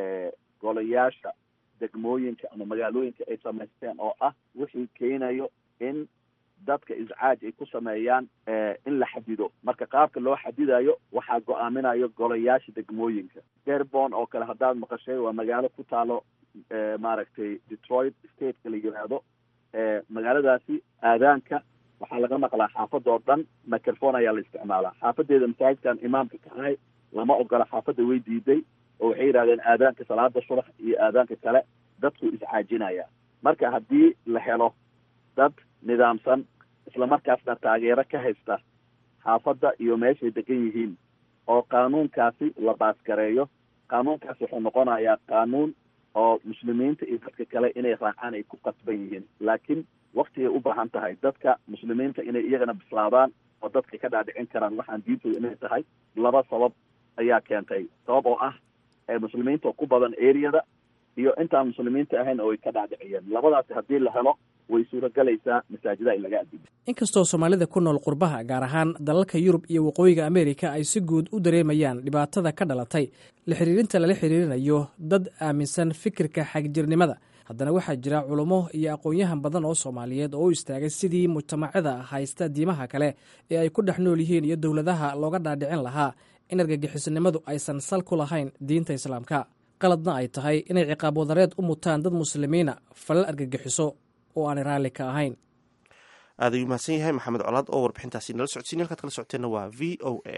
golayaasha degmooyinka ama magaalooyinka ay samaysteen oo ah wixii keenayo in dadka iscaaj ay ku sameeyaan in la xadido marka qaabka loo xadidayo waxaa go-aaminayo golayaasha degmooyinka derbon oo kale haddaad maqashay waa magaalo ku taalo maaragtay detroit stateka la yiraahdo magaaladaasi aadaanka waxaa laga maqlaa xaafadoo dhan microphone ayaa la isticmaalaa xaafadeeda masaajidkan imaamka kahay lama ogola xaafadda way diiday oo waxay yidhahdeen aadaanka salaada subax iyo aadaanka kale dadku iscaajinaya marka haddii la helo dad nidaamsan islamarkaasna taageero ka haysta xaafadda iyo meeshay degan yihiin oo qaanuunkaasi la baasgareeyo qaanuunkaasi wuxuu noqonayaa qaanuun oo muslimiinta iyo dadka kale inay raacaan ay ku qasban yihiin laakiin waktigay u baahan tahay dadka muslimiinta inay iyagana bislaadaan oo dadka ka dhaadhicin karaan waxaan diintooda inay tahay laba sabab ayaa keentay sabab oo ah muslimiinta oo ku badan areada iyo intaan muslimiinta ahayn oo ay ka dhaadhiciyeen labadaasi haddii la helo way suuragelaysaa masaajidaha in laga adimo inkastoo soomaalida ku nool qurbaha gaar ahaan dalalka yurub iyo waqooyiga ameerika ay si guud u dareemayaan dhibaatada ka dhalatay la xiriirinta lala xiriirinayo dad aaminsan fikirka xagjirnimada haddana waxaa jira culummo iyo aqoon-yahan badan oo soomaaliyeed oo u istaagay sidii mujtamacada haysta diimaha kale ee ay ku dhex nool yihiin iyo dowladaha looga dhaadhicin lahaa in argagixisnimadu aysan sal ku lahayn diinta islaamka qaladna ay tahay inay ciqaab wadareed u mutaan dad muslimiina falal argagixiso oo aanay raalli ka ahayn aad ayuu mahadsan yahay maxamed colaad oo warbixintaasi nala socodsiin halkaad kala socoteenna waa v o a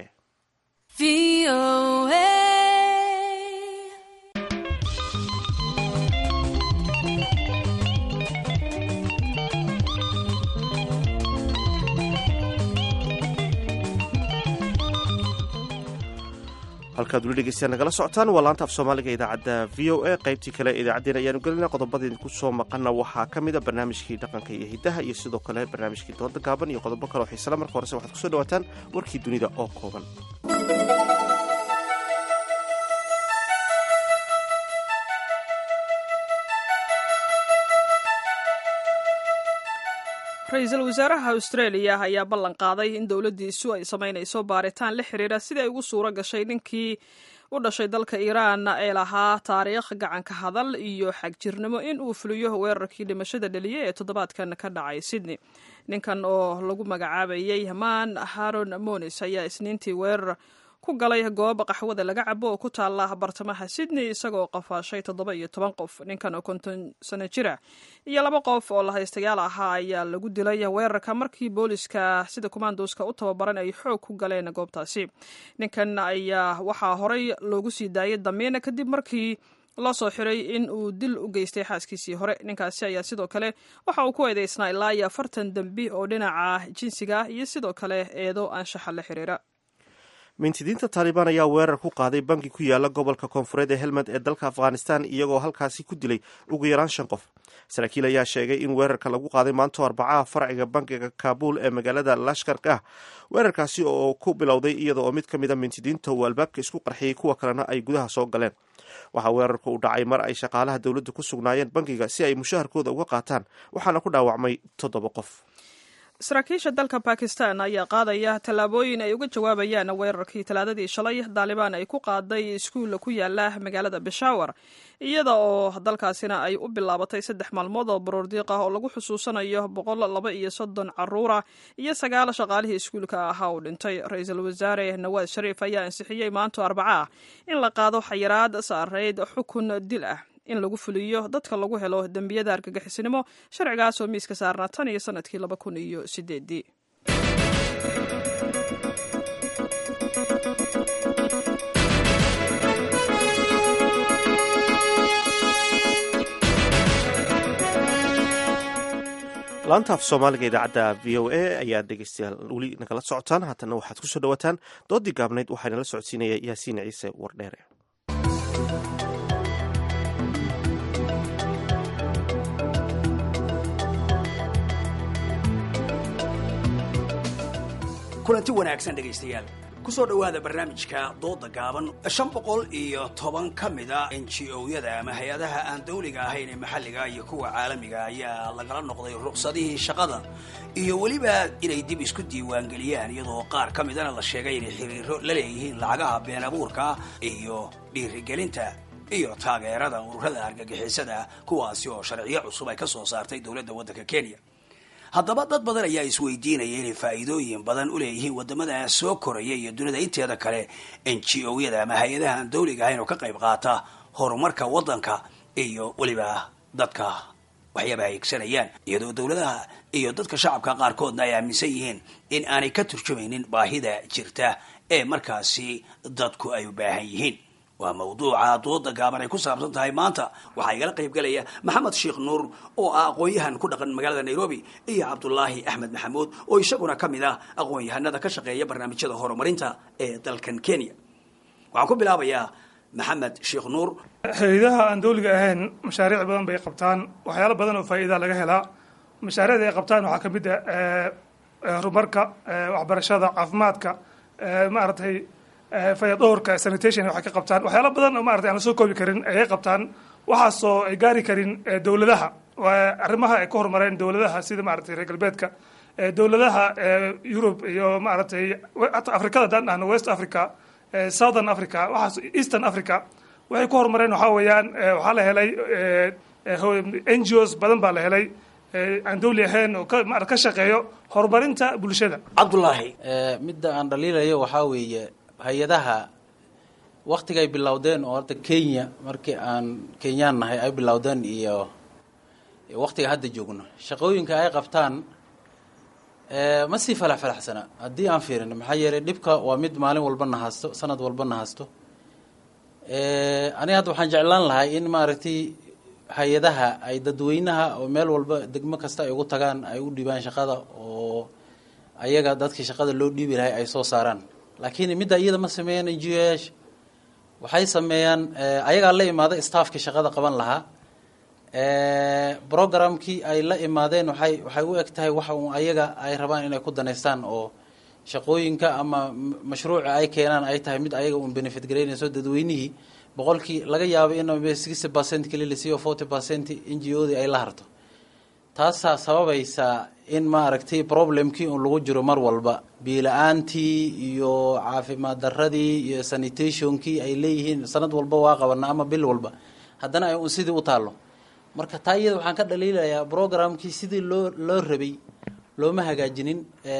halkaad weli dhegeystayaa nagala socotaan waa laanta af soomaaliga idaacadda v o a qaybtii kale idaacaddeen ayaanu gelinaa qodobada idinku soo maqana waxaa ka mid a barnaamijkii dhaqanka iyo hiddaha iyo sidoo kale barnaamijkii dooda gaaban iyo qodobo kale oo xiisala marka horese waxaad kusoo dhawaataan warkii dunida oo kooban ra-iisul wasaaraha australia ayaa ballan qaaday in dowladdiisu ay samaynayso baaritaan la xiriira sidii ay ugu suuro gashay ninkii u dhashay dalka iiraan ee lahaa taariikh gacanka hadal iyo xagjirnimo in uu fuliyo weerarkii dhimashada dhaliye ee toddobaadkan ka dhacay sydney ninkan oo lagu magacaabayay hamaan haron monis ayaa isniintii weerar ku galay goob qaxwada laga cabo oo ku taala bartamaha sydney isagoo qafaashay toddoba iyo toban qof ninkan oo konton sano jira iyo laba qof oo lahaystayaal ahaa ayaa lagu dilay weerarka markii booliska sida kumaandoska u tababaran ay xoog ku galeen goobtaasi ninkan ayaa waxaa horey loogu sii daayay damiin kadib markii loo soo xiray in uu dil u geystay xaaskiisii hore ninkaasi ayaa sidoo kale waxa uu ku eedeysnaa ilaa iyo afartan dembi oo dhinaca jinsiga ah iyo sidoo kale eedo anshaxa la xiriira mintidiinta taalibaan ayaa weerar ku qaaday bangi ku yaala gobolka koonfureed ee helmand ee dalka afghanistan iyagoo halkaasi ku dilay ugu yaraan shan qof saraakiil ayaa sheegay in weerarka lagu qaaday maanto arbacaha farciga bangiga kaabul ee magaalada lashkarka ah weerarkaasi oo ku bilowday iyada oo mid ka mid a mintidiinta uu albaabka isku qarxiyey kuwa kalena ay gudaha soo galeen waxaa weerarka u dhacay mar ay shaqaalaha dowladda ku sugnaayeen bangiga si ay mushaharkooda uga qaataan waxaana ku dhaawacmay toddoba qof saraakiisha dalka bakistan ayaa qaadaya tallaabooyin ay uga jawaabayaan weerarkii talaadadii shalay daalibaan ay ku qaaday iskuulla ku yaala magaalada beshawar iyada oo dalkaasina ay u bilaabatay saddex maalmood oo baroordiiq ah oo lagu xusuusanayo boqol laba iyo soddon caruura iyo sagaal shaqaalihii iskuulka ahaa uu dhintay ra-iisul wasaare nawaad shariif ayaa ansixiyey maanto arbaca ah in la qaado xayiraad saareyd xukun dil ah in lagu fuliyo dadka lagu helo dembiyada argagixisnimo sharcigaas oo miiska saarnaa tan iyo sanadkii laba kun iyo sideedii laanta af soomaaliga idaacadda v o a ayaa dhegeystayaal weli nagala socotaan haatana waxaad kusoo dhawaataan doodii gaabnayd waxaa nala socodsiinaya yaasiin ciise wardheere kulanti wanaagsan dhegaystayaal kusoo dhowaada barnaamijka dooda gaaban shan boqol iyo toban ka mida n g o-yada ama hay-adaha aan dawliga ahayn ee maxalliga iyo kuwa caalamiga ayaa lagala noqday ruqsadihii shaqada iyo weliba inay dib isku diiwaangeliyaan iyadoo qaar ka midana la sheegay inay xiriiro la leeyihiin lacagaha been abuurka iyo dhiirigelinta iyo taageerada ururada argagixisada kuwaasi oo sharciyo cusub ay ka soo saartay dowladda waddanka kenya haddaba dad badan ayaa isweydiinaya inay faa'iidooyin badan u leeyihiin waddamada soo koraya iyo dunida inteeda kale n g o-yada ama hay-adaha aan dawliga ahayn oo ka qayb qaata horumarka waddanka iyo weliba dadka waxyaaba aegsanayaan iyadoo dowladaha iyo dadka shacabka qaarkoodna ay aaminsan yihiin in aanay ka turjumaynin baahida jirta ee markaasi dadku ay u baahan yihiin waa mawduuca dooda gaaban ay ku saabsan tahay maanta waxaa igala qayb galaya maxamed sheekh nuur oo ah aqoon-yahan ku dhaqan magaalada nairobi iyo cabdulaahi axmed maxamuud oo isaguna ka mid ah aqoon-yahanada ka shaqeeya barnaamijyada horumarinta ee dalkan kenya waxaan ku bilaabayaa maxamed sheekh nuur hay-adaha aan dawliga ahayn mashaariic badan bay qabtaan waxyaalo badan oo faa'iida laga helaa mashaariicda ay qabtaan waxaa ka mid ah horumarka waxbarashada caafimaadka maaragtay fayadhowrka sanitation waxay ka qabtaan waxyaalo badan oo maratay aan la soo koobi karin ayay qabtaan waxaasoo ay gaari karin dowladaha arrimaha ay ka horumareen dowladaha sida maaragtay reer galbeedka dowladaha yurub iyo maaragtay hata afrikada haddaan dhahno west africa southern africa waxaas eastern africa waxay ku horumareen waxaa weeyaan waxaa la helay n g os badan baa la helay aan dawli ahayn oo ka shaqeeyo horumarinta bulshada cabdullaahi midda aan dhaliilayo waxaa weeye hay-adaha waktigay bilowdeen oo horta kenya markii aan kenyaan nahay ay bilowdeen iyo waktiga hadda joogno shaqooyinka ay qabtaan ma sii falax falaxsana haddii aan fiirino maxaa yeelay dhibka waa mid maalin walba na haasto sanad walba na haasto aniga hadda waxaan jeclaan lahay in maaragtay hay-adaha ay dadweynaha oo meel walba degmo kasta ay ugu tagaan ay u dhibaan shaqada oo ayaga dadkii shaqada loo dhiibi lahay ay soo saaraan laakiin midda iyada ma sameeyaan n g o yaasha waxay sameeyaan ayagaa la imaaday staffkii shaqada qaban lahaa programkii ay la imaadeen waxay waxay u eg tahay waxa un ayaga ay rabaan inay ku danaystaan oo shaqooyinka ama mashruuca ay keenaan ay tahay mid ayaga un benefit garaynayso dadweynihii boqolkii laga yaabo in sixty percent keli la siiyo forty percent n g o dii ay la harto taasaa sababaysaa in maaragtay problemkii un lagu jiro mar walba biila-aantii iyo caafimaad daradii iyo sanitationkii ay leeyihiin sanad walba waa qabana ama bil walba haddana ay un sidii u taallo marka taa iyada waxaan ka dhaliilayaa programkii sidii loo loo rabay looma hagaajinin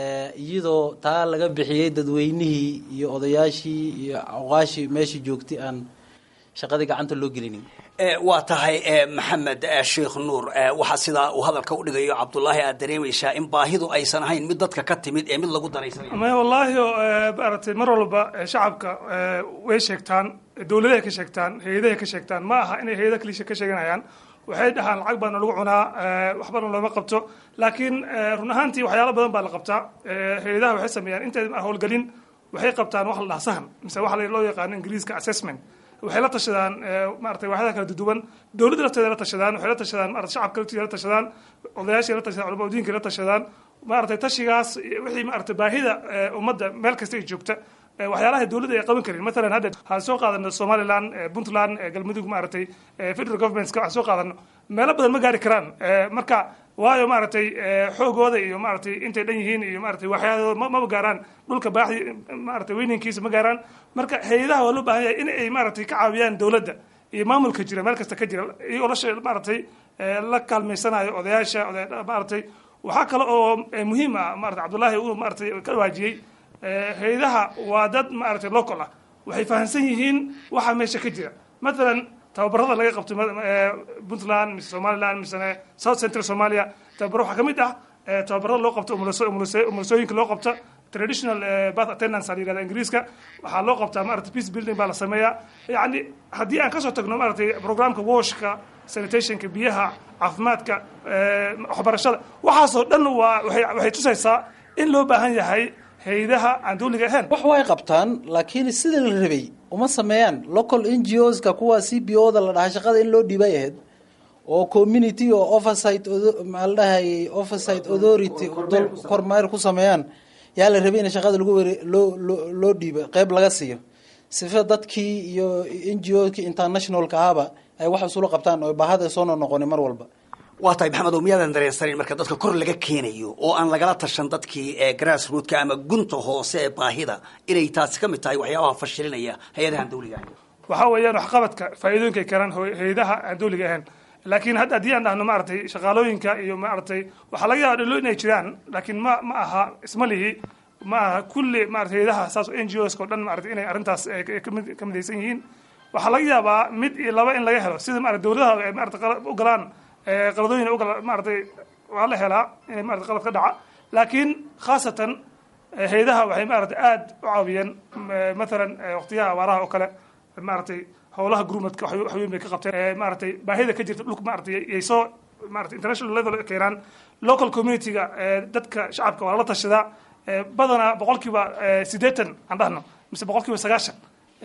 iyadoo taa laga bixiyey dadweynihii iyo odayaashii iyo awqaashii meeshii joogtay aan shaqadii gacanta loo gelinin waa tahay maxamed sheekh nuur waxaa sidaa uu hadalka u dhigayo cabdullaahi aad dareemaysaa in baahidu aysan ahayn mid dadka ka timid ee mid lagu danaysanayo maya wallaahi maaragtay mar walba shacabka way sheegtaan dowladahay ka sheegtaan hay-adahay ka sheegtaan ma aha inay hay-ada kalisha ka sheeganayaan waxay dhahaan lacag baana lagu cunaa waxbana looma qabto laakiin run ahaantii waxyaalo badan baa la qabtaa hay-adaha waxay sameeyaan intay howlgelin waxay qabtaan wax la dhaha sahan mise waxa loo yaqaano ingiriiska assessment waxay la tashadaan maratay waaxyaha kala duduwan dowladda lafteeda la tashadaan waxay la tashadaan marata shacabka lafteeda la tashadaan odayaashii la tashadaan culama diinka la tashadaan maaragtay tashigaas wixii maaragtay baahida ummadda meel kasta ay joogta waxyaalaha dowladda ay qaban karin maalan hadda waxaan soo qaadano somaliland puntland galmudug maaragtay federal governmentska waxaan soo qaadano meelo badan ma gaari karaan marka waayo maaragtay xoogooda iyo maaragtay intay dhan yihiin iyo maaragtay waxyaadooda mama gaaraan dhulka baaxdi maaragtay weynankiisa ma gaaraan marka hay-adaha waa loo baahan yahay in ay maaragtay ka caawiyaan dowladda iyo maamulka jira meel kasta ka jira iyagoo la maaragtay la kaalmaysanayo odayaasha maaragtay waxaa kale oo muhiim ah maarata cabdullaahi uu maaragtay ka waajiyey hay-adaha waa dad maaragtay local ah waxay fahamsan yihiin waxa meesha ka jira mathalan tababarada laga qabto puntland mise somaliland misene south central somalia tababaro waxaa ka mid ah tababarada loo qabto umulasooyinka loo qabta traditional bath attendance la yirahda ingiriiska waxaa loo qabtaa maarata peace building baa la sameeyaa yacni haddii aan kasoo tagno maaragtay programka washka sanitationka biyaha caafimaadka waxbarashada waxaasoo dhan waa waxay tusaysaa in loo baahan yahay hay-adaha aan dawliga ahayn wax way qabtaan laakiin sida la rabay uma sameeyaan local n g o ska kuwa c b o da la dhahaa shaqada in loo dhiibay ahayd oo community oo oversight maa la dhahayay oversight authority dol kormeer ku sameeyaan yaa la rabay in shaqada lagu were loo loo loo dhiibo qeyb laga siiyo sifa dadkii iyo n g o kii internationalka ahaba ay wax isula qabtaan oo baahada soo noqnoqoni mar walba waa tahay maxamed oo miyaadan dareensanayn marka dadka kor laga keenayo oo aan lagala tashan dadkii ee grass rootka ama gunta hoose ee baahida inay taasi ka mid tahay waxyaabaha fashilinaya hay-adahan dawliga ahayn waxaa weeyaan waxqabadka faa'iidooyinka ay keenaan hay-adaha aan dawliga ahayn laakiin hadda haddii aan dhahno maaragtay shaqaalooyinka iyo maaragtay waxaa laga yaaba dhalo inay jiraan laakiin ma ma aha isma lihi ma aha kulli maarata hay-adaha saas n g o ska o dhan maarata inay arrintaas ka midaysan yihiin waxaa laga yaabaa mid iyo laba in laga helo sida maarata dowladaha ay maarata u galaan qaladooyin ugal maaratay waa la helaa inay maarata qalad ka dhaca laakiin khaasatan hay-adaha waxay maarata aada u caawiyeen mathalan waqtiyaha abaaraha oo kale maaragtay howlaha gurmadka waxweyn bay ka qabteen maaragtay baahida ka jirta dhulka maaragtay yay soo maarata international level keenaan local community-ga dadka shacabka waa la tashadaa badanaa boqol kiiba siddeetan aan dhahno mise boqol kiiba sagaashan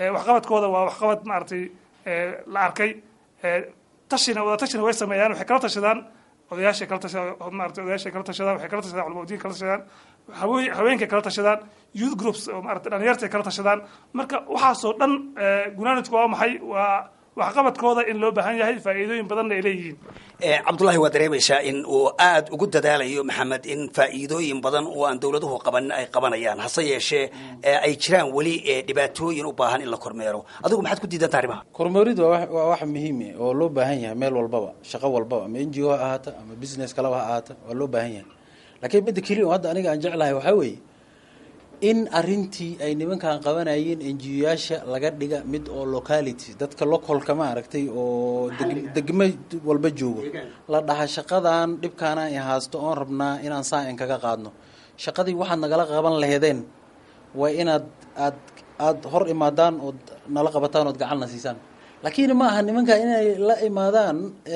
waxqabadkooda waa waxqabad maaragtay la arkay tashina wada tashina way sameeyaan waxay kala tashadaan odayaashay kala tashadaan maaragtay odayaashay kala tashadaan waxay kala tashadaan culamo diin kala tashadaan haween haweenkay kala tashadaan youth groups oo maaragtay dhalinyartay kala tashadaan marka waxaasoo dhan gunaanadku waa maxay waa waxqabadkooda in loo baahan yahay faa'iidooyin badanna ay leeyihiin cabdullahi waa dareemaysaa in uu aada ugu dadaalayo maxamed in faa'iidooyin badan oo aan dowladuhu qabanin ay qabanayaan hase yeeshee ay jiraan weli dhibaatooyin u baahan in la kormeero adigu maxaad ku diidanta arrimaha kormeerid waa waa wax muhiime oo loo baahan yahay meel walbaba shaqo walbaba ama n g o ha ahaata ama business kalaba ha ahaata waa loo baahan yahay laakiin midda keliya oo hadda aniga aan jeclahay waxaa weeye in arintii ay nimankan qabanayeen enjiyoyaasha laga dhiga mid oo locality dadka localka ma aragtay oo degmo walba joogo la dhaha shaqadan dhibkaana i haasto oon rabnaa inaan saa in kaga qaadno shaqadii waxaad nagala qaban laheedeen waa inaad aad aada hor imaadaan ood nala qabataan ood gacanna siisaan laakiin ma aha nimanka inay la imaadaan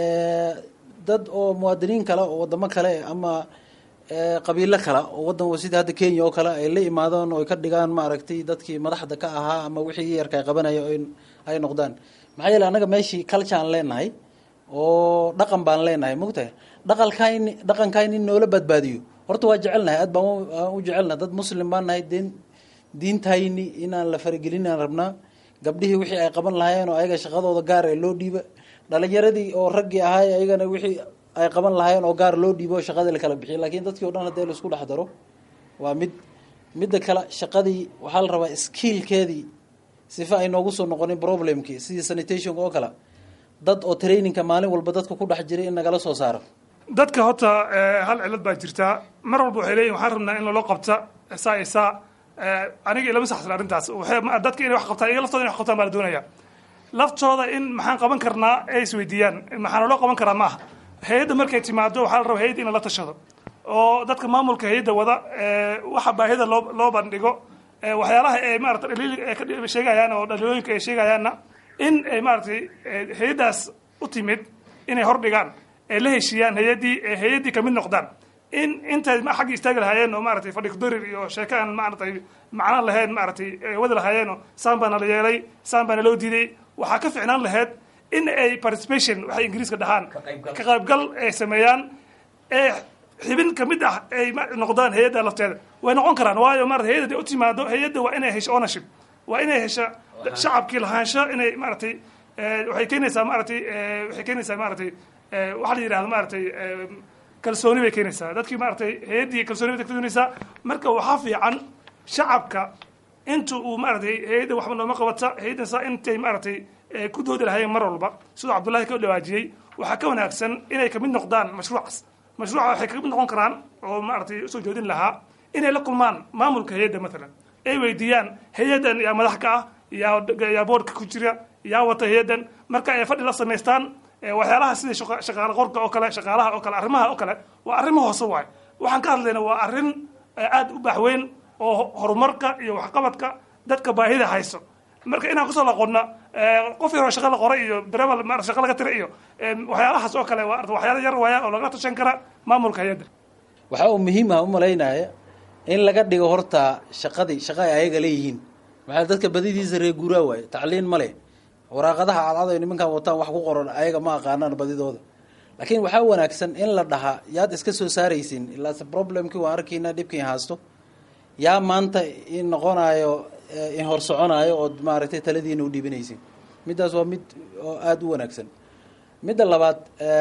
dad oo muwaadiniin kale oo wadamo kale ama qabiilo kale oo wadan sida hadda kenya oo kale ay la imaadaan oo ay ka dhigaan maaragtay dadkii madaxda ka ahaa ama wixii yarka ay qabanaya ay noqdaan maxaa yeele annaga meeshii culture aan leenahay oo dhaqan baan leenahay mogtahay dhaqalkayni dhaqankayni in noola badbaadiyo horta waa jecelnahay aad baan u jecelnahay dad muslim baan nahay deen diintayni inaan la faragelinaan rabnaa gabdhihii wixii ay qaban lahaayeen oo ayaga shaqadooda gaar ee loo dhiiba dhalinyaradii oo raggii ahaay ayagana wixii ay qaban lahaayeen oo gaar loo dhiibo shaqadii la kala bixiyo laakiin dadkii o dhan haddii laisku dhex daro waa mid midda kale shaqadii waxaa la rabaa skiilkeedii sifa ay noogu soo noqonin problemkii sidii sanitationka oo kale dad oo trainingka maalin walba dadka ku dhex jiray in nagala soo saaro dadka horta hal cilad baa jirtaa mar walba waxay leeyihin waxaan rabnaa in lalo qabta saa iyo saa aniga ilama saxsan arrintaas dadka inay wax qabtaan iyaga laftooda inay wax qabtaan baa la doonaya laftooda in maxaan qaban karnaa ay isweydiiyaan maxaa naloo qaban karaa ma aha hay-adda markay timaado waxaa la rabaa hay-adda in la tashado oo dadka maamulka hay-adda wada waxa baahida loo loo bandhigo waxyaalaha ay maarata dhaliil ay ka sheegayaan oo dhaliilooyinka ay sheegayaanna in ay maaratay hay-addaas u timid inay hordhigaan ay la heshiiyaan hay-addii hay-addii kamid noqdaan in intay xagga istaagi lahaayeen oo maaratay fadhi kudarir iyo sheeko aan maaratay macno lahayn maaratay wadi lahaayeenoo saan baana la yeelay saan baana loo diiday waxaa ka ficnaan lahayd in ay participation waxay ingiriiska dhahaan ka qaybgal ay sameeyaan ee xibin kamid ah ay noqdaan hay-adda lafteeda way noqon karaan waayo maarata hay-adda haday u timaado hay-adda waa inay hesho ownership waa inay hesha shacabkii lahaansho inay maaratay waxay keenaysaa maaratay waxay keenaysaa maaratay waxaa la yidhahdo maaratay kalsooni bay keenaysaa dadkii maaratay hay-addii kalsooni bay keenaysaa marka waxaa fiican shacabka inta uu maaratay hay-adda waxba nooma qabata hay-addan saa intay maaratay ku doodi lahaayeen mar walba siduu cabdullahi ka dhawaajiyey waxaa ka wanaagsan inay kamid noqdaan mashruucaas mashruuca waxay kamid noqon karaan oo maaratay usoo joodin lahaa inay la kulmaan maamulka hay-adda matalan ay weydiiyaan hay-addan yaa madax ka ah yaa yaa boorka ku jira yaa wata hay-addan marka ay fadhi la samaystaan waxyaalaha sida shaqaale qorka oo kale shaqaalaha oo kale arrimaha oo kale waa arrimo hoose waay waxaan ka hadlayna waa arrin aada u baaxweyn oo horumarka iyo waxqabadka dadka baahida hayso marka inaan kusoo laqonna qof yaroo shaqa la qoray iyo dareebal ma shaqa laga tira iyo waxyaalahaas oo kale waa waxyaala yar waaya oo lagala tashan kara maamulka hay-adda waxaa uu muhiim ah u malaynaya in laga dhigo horta shaqadii shaqa ay ayaga leeyihiin maxaa dadka badidiisa reer guuraa waaye tacliin ma leh waraaqadaha cadcad ay nimankan wataan wax ku qoran ayaga ma aqaanaan badidooda laakiin waxaa wanaagsan in la dhahaa yaad iska soo saaraysin ilaase problemkii waan arkaynaa dhibkii haasto yaa maanta in noqonayo in hor soconaayo ood maaragtay taladiina u dhiibanaysin middaas waa mid oo aada u wanaagsan midda labaad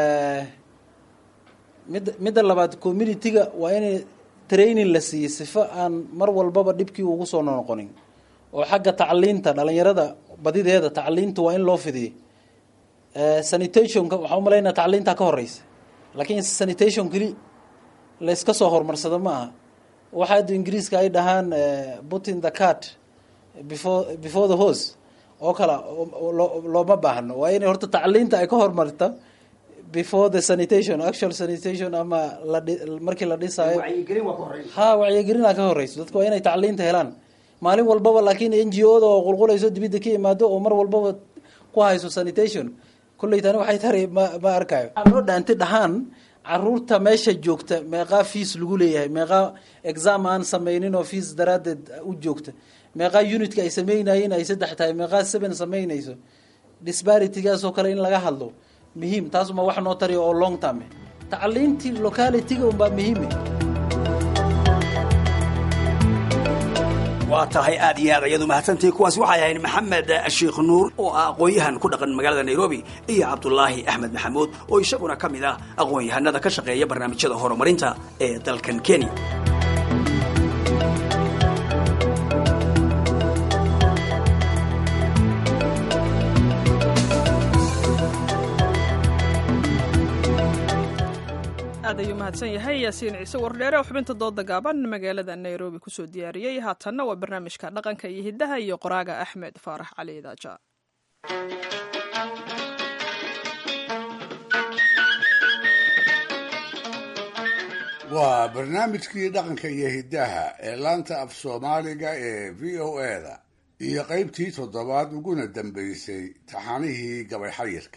midda midda labaad community-ga waa inay training la siiyo sifo aan mar walbaba dhibkii ugu soo noqonin oo xagga tacliinta dhalinyarada badideeda tacliinta waa in loo fidiyo sanitationka waxaa umalaynaa tacliintaa ka horeysa laakiin sanitation keli layska soo horumarsado ma aha waxa addu ingiriiska ay dhahaan putin the cart before before the hose oo kale looma baahno waa inay horta tacliinta ay ka horumarta before the sanitation actual sanitation ama lamarkii la dhisaayo ha wacyigelinaa ka horeyso dadka waa inay tacliinta helaan maalin walbaba laakiin n g o da oo qulqulayso dibidda ka yimaado oo mar walbaba ku hayso sanitation kulley tani waxay tari ma ma arkayo loo dhaanti dhahaan caruurta meesha joogta meeqaa fees lagu leeyahay meeqaa exam aan sameynin oo fees daraaddeed u joogta meeqaa unitka ay sameynayeen ay saddex tahay meeqaa seven sameynayso disbaritigaasoo kale in laga hadlo muhiim taasuma wax noo tariyo oo long term tacliintii localityga unbaa muhiime waa tahay aad iyo aad ayadu mahadsantihi kuwaasi waxay ahayd maxamed sheikh nuur oo ah aqoon-yahan ku dhaqan magaalada nairobi iyo cabdulaahi axmed maxamuud oo isaguna ka mid ah aqoon-yahanada ka shaqeeya barnaamijyada horumarinta ee dalkan kenya aad ayuu mahadsan yahay yaasiin ciise wardheere oo xubinta dooda gaaban magaalada nairobi kusoo diyaariyey haatanna waa barnaamijka dhaqanka iyo hiddaha iyo qoraaga axmed faarax cali daaja waa barnaamijkii dhaqanka iyo hiddaha ee laanta af soomaaliga ee v o eda iyo qaybtii toddobaad uguna dambaysay taxanihii gabay xayirka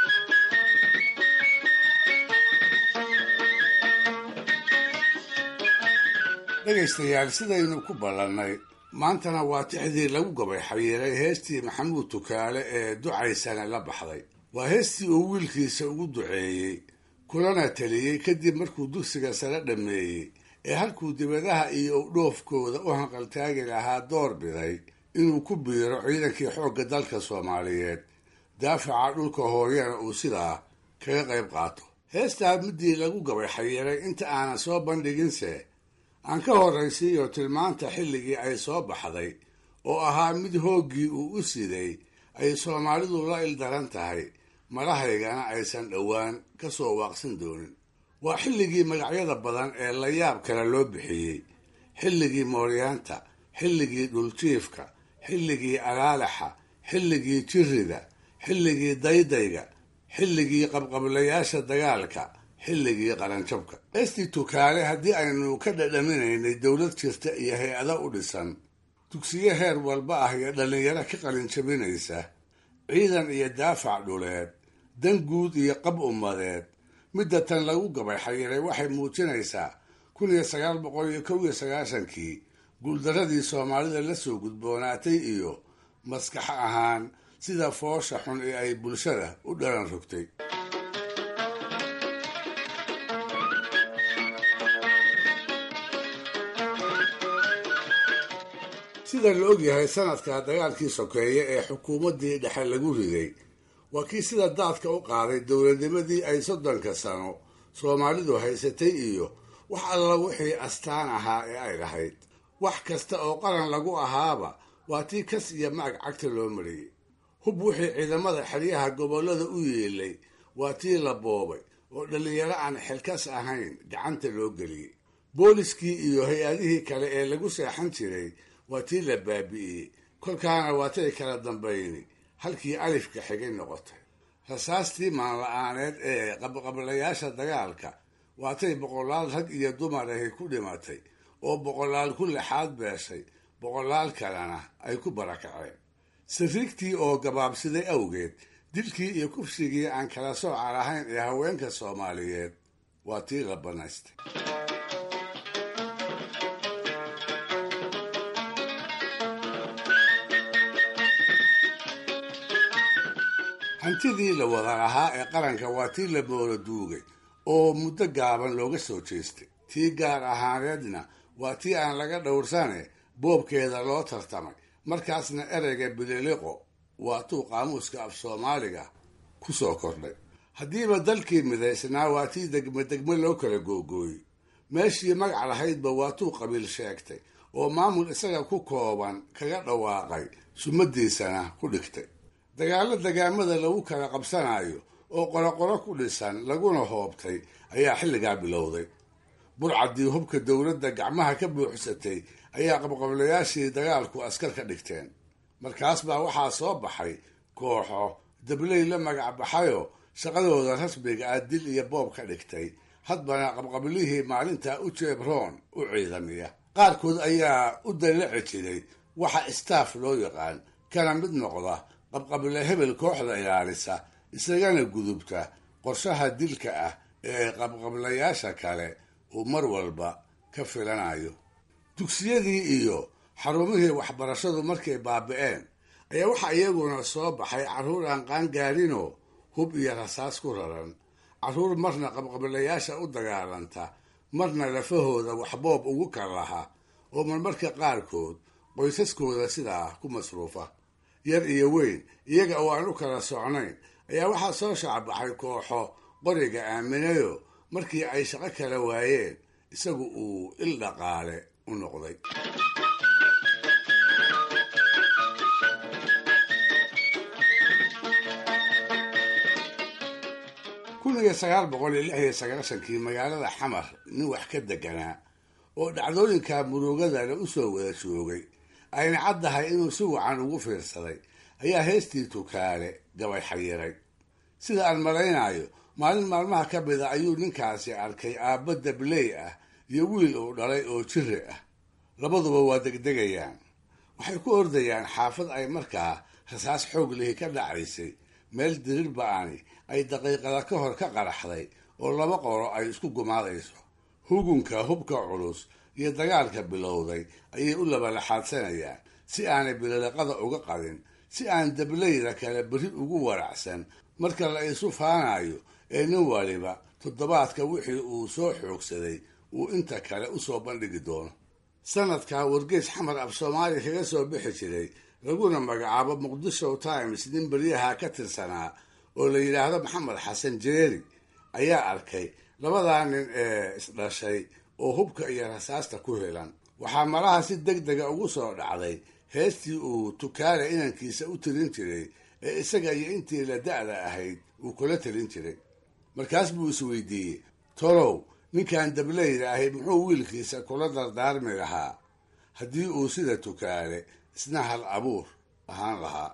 dhegaystayaal sidaynu ku ballannay maantana waa tixdii lagu gabay xayiiray heestii maxamuud tukaale ee ducaysana la baxday waa heestii uu wiilkiisa ugu duceeyey kulana teliyey kadib markuu dugsiga sare dhammeeyey ee halkuu dibadaha iyo udhoofkooda u hanqaltaagi lahaa door biday inuu ku biiro ciidankii xoogga dalka soomaaliyeed daafaca dhulka hooyana uu sidaa kaga qayb qaato heestaa midii lagu gabay xayiiray inta aanan soo bandhiginse aan ka horraysiiyo tilmaanta xilligii ay soo baxday oo ahaa mid hooggii uu u siday ay soomaalidu la ildaran tahay madahaygana aysan dhowaan ka soo waaqsan doonin waa xilligii magacyada badan ee la yaab kale loo bixiyey xilligii mooryaanta xilligii dhuljiifka xilligii alaalaxa xilligii jirrida xilligii daydayga xilligii qabqablayaasha dagaalka xilligii qaranjabka estii tukaale haddii aynu ka dhadhaminaynay dowlad jirta iyo hay-ado u dhisan dugsiyo heer walba ah iyo dhallinyaro ka qalinjabinaysa ciidan iyo daafac dhuleed dan guud iyo qab ummadeed midda tan lagu gabay xayiray waxay muujinaysaa kun iyo sagaal boqol iyo kow iyo sagaashankii guuldaradii soomaalida la soo gudboonaatay iyo maskax ahaan sida foosha xun ee ay bulshada u dhalan rogtay sida la ogyahay sanadka dagaalkii sokeeye ee xukuumaddii dhexe lagu riday waa kii sida daadka u qaaday dowladnimadii ay soddonka sano soomaalidu haysatay iyo wax alla wixii astaan ahaa ee ay lahayd wax kasta oo qaran lagu ahaaba waa tii kas iyo maag cagta loo mariyey hub wixii ciidamada xeryaha gobollada u yeelay waa tii la boobay oo dhallinyaro aan xilkas ahayn gacanta loo geliyey booliskii iyo hay-adihii kale ee lagu seexan jiray waa tii la baabi'iyey kolkaana waatay kala dambayni halkii alifka xigay noqotay rasaastii maanla-aaneed ee qabqablayaasha dagaalka waatay boqolaal rag iyo dumar ahi ku dhimatay oo boqolaal ku lixaad beeshay boqolaal kalena ay ku barakaceen sariigtii oo gabaabsiday awgeed dilkii iyo kufsigii aan kala sooca lahayn ee haweenka soomaaliyeed waa tii la banaystay hantidii la wada lahaa ee qaranka waa tii la moola duugay oo muddo gaaban looga soo jeestay tii gaar ahaaneedna waa tii aan laga dhowrsane boobkeeda loo tartamay markaasna ereyga bililiqo waa tuu qaamuuska af soomaaliga ku soo kordhay haddiiba dalkii midaysnaa waa tii degme degme loo kala googooyey meeshii magac lahaydba waa tuu qabiil sheegtay oo maamul isaga ku kooban kaga dhawaaqay sumadiisana ku dhigtay dagaallo degaamada lagu kala qabsanayo oo qoroqoro ku dhisan laguna hoobtay ayaa xilligaa bilowday burcaddii hubka dowladda gacmaha ka buuxsatay ayaa qabqablayaashii dagaalku askar ka dhigteen markaas baa waxaa soo baxay kooxo dabley la magac baxayoo shaqadooda rasmiga ah dil iyo boob ka dhigtay hadbana qabqablihii maalintaa u jeebroon u ciidamiya qaarkood ayaa u dallaci jiray waxa istaaf loo yaqaan kana mid noqda qabqable hebel kooxda ilaalisa isagana gudubta qorshaha dilka ah ee qabqablayaasha kale uu mar walba ka filanayo dugsiyadii iyo xarumihii waxbarashadu markay baabi'een ayaa waxaa iyaguna soo baxay carruur aan qaangaarinoo hub iyo rasaas ku raran carruur marna qabqablayaasha u dagaalanta marna lafahooda waxboob ugu kal laha oo marmarka qaarkood qoysaskooda sidaa ku masruufa yar iyo weyn iyaga oo aan u kala socnayn ayaa waxaa soo shaacbaxay kooxo qoriga aaminayo markii ay shaqo kala waayeen isagu uu il dhaqaale u noqday kun iyo sagaal boqol iyo lix iyo sagaashankii magaalada xamar nin wax ka deganaa oo dhacdooyinka murugadana u soo wada joogay ayna caddahay inuu si wacan ugu fiirsaday ayaa heestii tukaale gabay xayiray sida aan malaynayo maalin maalmaha ka mida ayuu ninkaasi arkay aabba dabley ah iyo wiil uu dhalay oo jiri ah labaduba waa degdegayaan waxay ku ordayaan xaafad ay markaa rasaas xoog lihi ka dhacaysay meel dirir ba-ani ay daqiiqada ka hor ka qaraxday oo laba qoro ay isku gumaadayso hugunka hubka culus iyo dagaalka bilowday ayay u labalaxaadsanayaan si aanay bililiqada uga qadin si aan dableyda kale beri ugu waracsan marka la isu faanayo ee nin waliba toddobaadka wixii uu soo xoogsaday uu inta kale usoo bandhigi doono sanadkaa wargeys xamar af soomaaliya kaga soo bixi jiray laguna magacaabo muqdisho times nin beryaha ka tirsanaa oo la yidhaahdo maxamed xasan jeeri ayaa arkay labadaa nin ee isdhashay oo hubka iyo rasaasta ku helan waxaa malaha si deg dega ugu soo dhacday heestii uu tukaale inankiisa u tirin jiray ee isaga iyo intii la da-da ahayd uu kula talin jiray markaas buu isweydiiyey tolow ninkan dableyda ahi muxuu wiilkiisa kula dardaarmi lahaa haddii uu sida tukaale isna hal abuur ahaan lahaa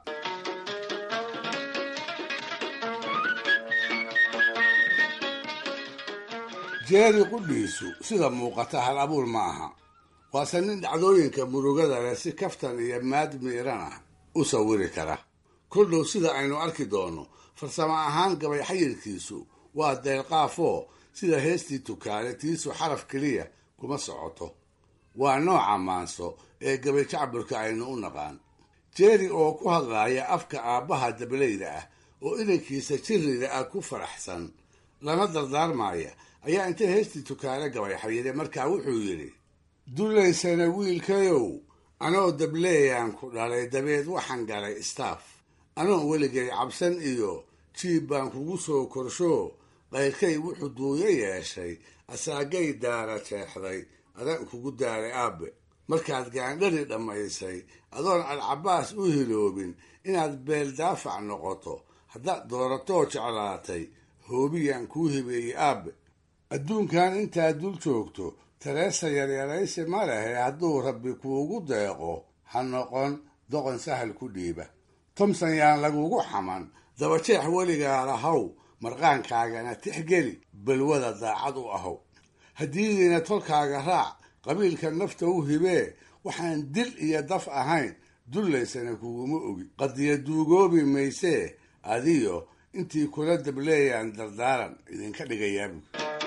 jeeri qudhiisu sida muuqata hal abuur ma aha waase nin dhacdooyinka murugada leh si kaftan iyo maad miiran ah u sawiri kara koldhow sida aynu arki doonno farsamo ahaan gabay xayirkiisu waa deelqaafoo sida heestii tukaale tiisu xaraf keliya kuma socoto waa nooca maanso ee gabay jacburka aynu u naqaan jeeri oo ku hadlaaya afka aabbaha dableyda ah oo inankiisa jirrida ah ku faraxsan lana dardaarmaya ayaa intay heestii tukaale gabay xayire markaa wuxuu yidhi dulaysana wiilkayow anoo dableeyaan ku dhalay dabeed waxaan galay staff anoon weligay cabsan iyo jiib baan kugu soo korshoo qayrkay wuxuu duuyo yeeshay asaagay daara jeexday adan kugu daaray aabe markaad gaandhari dhammaysay adoon alcabaas u hiloobin inaad beel daafac noqoto haddaad dooratoo jeclaatay hoobiyaan kuu hibeeyey aabe adduunkan intaad dul joogto tareesa yaryaraysi ma lehe hadduu rabbi kuugu deeqo ha noqon doqon sahal ku dhiiba tomson yaan lagugu xaman dabajeex weligaa lahow marqaankaagana tixgeli balwada daacad u ahow haddiidiina tolkaaga raac qabiilka nafta u hibee waxaan dil iyo daf ahayn dullaysana kuguma ogi qadiya duugoobi maysee adiyo intii kula dableeyaan dardaaran idinka dhigayaabu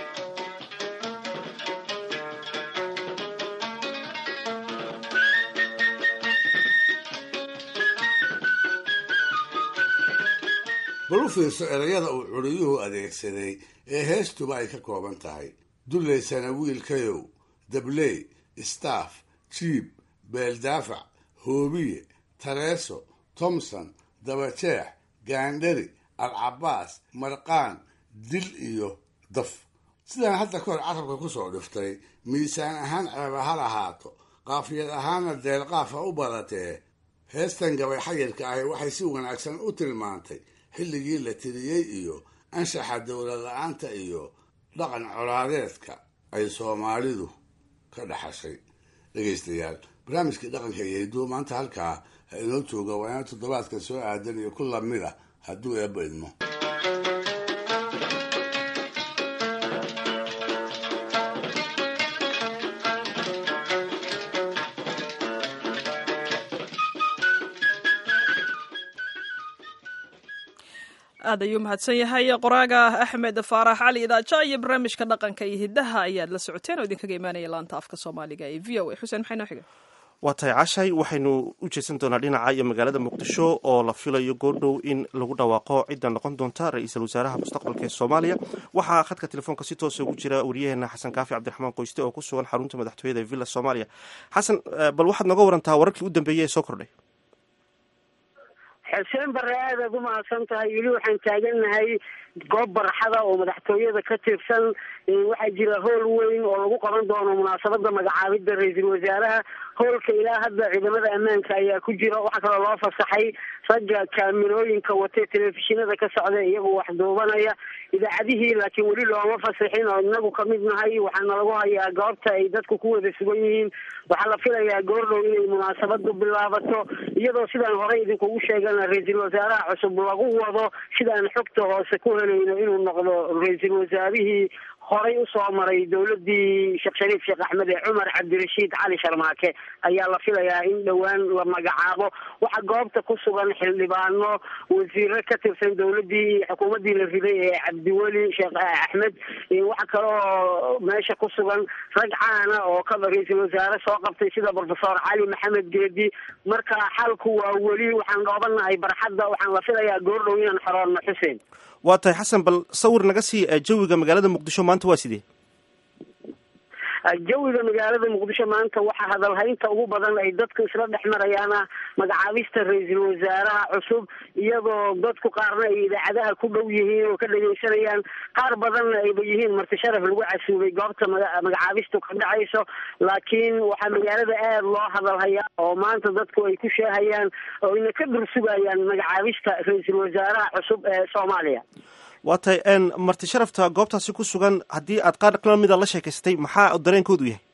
bal u fiirso erayada uu curiyuhu adeegsaday ee heestuba ay ka kooban tahay dullaysana wiilkayow dabley staff jiib beeldaafac hoobiye tareeso tomson dabajeex gaandhari alcabaas marqaan dil iyo daf sidaan hadda kahor carabka kusoo dhiftay miisaan ahaan ceeba ha lahaato qaafiyad ahaanna deelqaafa u badatee heestan gabay xayirka ahi waxay si wanaagsan u tilmaantay xilligii la tiriyey iyo anshaxa dowlad la-aanta iyo dhaqan colaadeedka ay soomaalidu ka dhaxashay dhegaystayaal barnaamijkii dhaqanka iyo hidduu maanta halkaa ha inoo jooga waa ina toddobaadka soo aadan iyo ku lamid a hadduu eebba idmo aad ayuu mahadsan yahay qoraaga axmed faarax cali idaaja iyo barnaamijka dhaqanka iyo hiddaha ayaad la socoteen oo idinkaga imaanaya laanta afka soomaaliga ee v o a xuseen maxay noo xiga waa tahay cashay waxaynu u jeedsan doonaa dhinaca iyo magaalada muqdisho oo la filayo goordhow in lagu dhawaaqo cidda noqon doonta ra-iisul wasaaraha mustaqbalka ee soomaaliya waxaa khadka telefoonka si toosa ugu jira wariyaheena xasan kaafi cabdiraxmaan qoyste oo ku sugan xarunta madaxtooyada ee villa soomaaliya xasan bal waxaad nooga warantaa wararkii u dambeeyey ee soo kordhay xuseen bare aadaad u mahadsan tahay weli waxaan taagannahay goob barxada oo madaxtooyada ka tirsan waxaa jira hool weyn oo lagu qaban doono munaasabada magacaabida ra-iisul wasaaraha hoolka ilaa hadda ciidamada ammaanka ayaa ku jira waxaa kaloo loo fasaxay ragga kaamirooyinka watee telefishinada ka socda iyagoo wax duubanaya idaacadihii laakiin weli looma fasaxin oo inagu kamid nahay waxaana lagu hayaa goobta ay dadku ku wada sugan yihiin waxaa la filayaa goordhow inay munaasabadu bilaabato iyadoo sidaan horey idinkugu sheegana ra-iisul wasaaraha cusub lagu wado sidaan xogta hoose ku helayno inuu noqdo ra-iisul wasaarihii horay usoo maray dowladii sheekh shariif sheekh axmed ee cumar cabdirashiid cali sharmaake ayaa la filayaa in dhowaan la magacaabo waxaa goobta ku sugan xildhibaano wasiiro ka tirsan dowladii xukuumadii la riday ee cabdiweli sheekh axmed waxaa kaloo meesha ku sugan rag caana oo ka ra-iisul wasaare soo qabtay sida profesor cali maxamed geedi marka xalku waa weli waxaan dhoobanahay barxadda waxaan la filayaa goordhow inaan xoroorno xuseen waa tahay xasan bal sawir naga sii jawiga magaalada muqdisho maanta waa sidee jawiga magaalada muqdisho maanta waxaa hadalhaynta ugu badan ay dadku isla dhex marayaana magacaabista ra-iisul wasaaraha cusub iyadoo dadku qaarna ay idaacadaha ku dhow yihiin oo ka dhageysanayaan qaar badanna ayba yihiin marti sharaf lagu casuubay goobta magacaabistu ka dhacayso laakiin waxaa magaalada aada loo hadalhayaa oo maanta dadku ay ku sheehayaan oo ina ka dursugayaan magacaabista ra-iisul wasaaraha cusub ee soomaaliya waa tahay marti sharafta goobtaasi ku sugan haddii aad qaar lamida la sheekaystay maxaa dareenkoodu yahay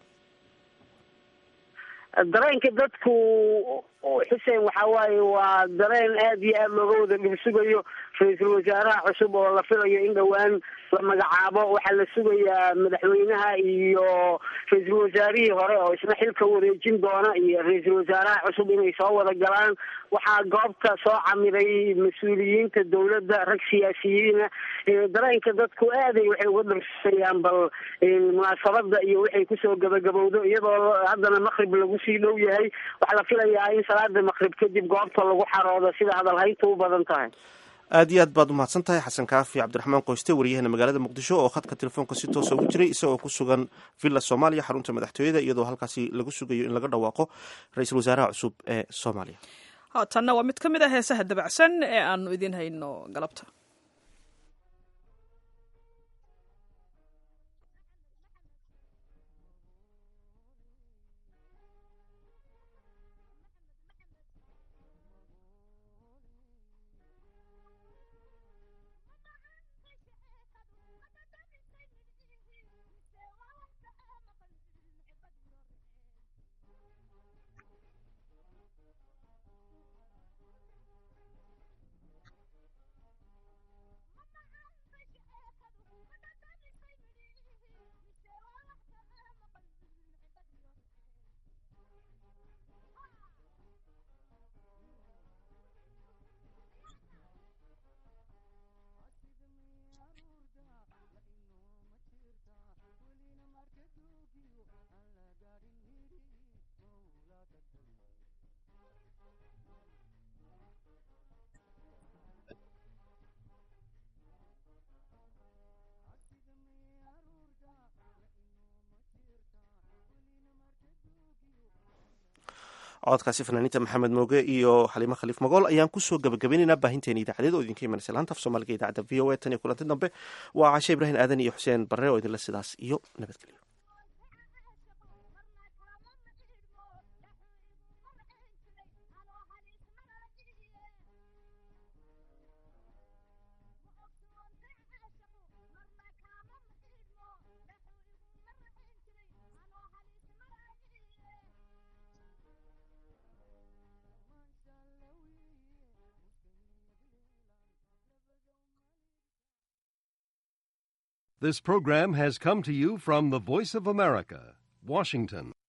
dareenka dadku xuseen waxa waaye waa dareen aad iyo aada looga wada dhursugayo ra-iisul wasaaraha cusub oo la filayo in dhowaan la magacaabo waxaa la sugayaa madaxweynaha iyo ra-iisul wasaarihii hore oo isna xilka wareejin doona iyo ra-iisul wasaaraha cusub inay soo wada galaan waxaa goobta soo camiray mas-uuliyiinta dowladda rag siyaasiyiina dareenka dadku aaday waxay uga dhursayaan bal munaasabada iyo waxay kusoo gabagabowdo iyadoo haddana maqrib lagu sii dhow yahay waxaa la filayaa in salaada maqrib kadib goobta lagu xaroodo sida hadalhaynta u badan tahay aad iyo aad baad umahadsan tahay xasan kaafi cabdiraxmaan qoyste wariyahana magaalada muqdisho oo khadka telefoonka si toosa ugu jiray isagoo ku sugan villa soomaaliya xarunta madaxtooyada iyadoo halkaasi lagu sugayo in laga dhawaaqo ra-iisul wasaaraha cusub ee soomaaliya haatanna waa mid ka mid ah heesaha dabacsan ee aanu idiin hayno galabta codkaasi fanaaniinta maxamed mooge iyo xaliimo khaliif magool ayaan kusoo gabagabaynaynaa baahinteena idaacadeed oo idinka imanaysa laanta af soomaaliga idaacadda v o a tan iyo kulanti dambe waa cashe ibraahim aadan iyo xuseen barre oo idinle sidaas iyo nabadgelyo This program has come to you from the Voice of America, Washington.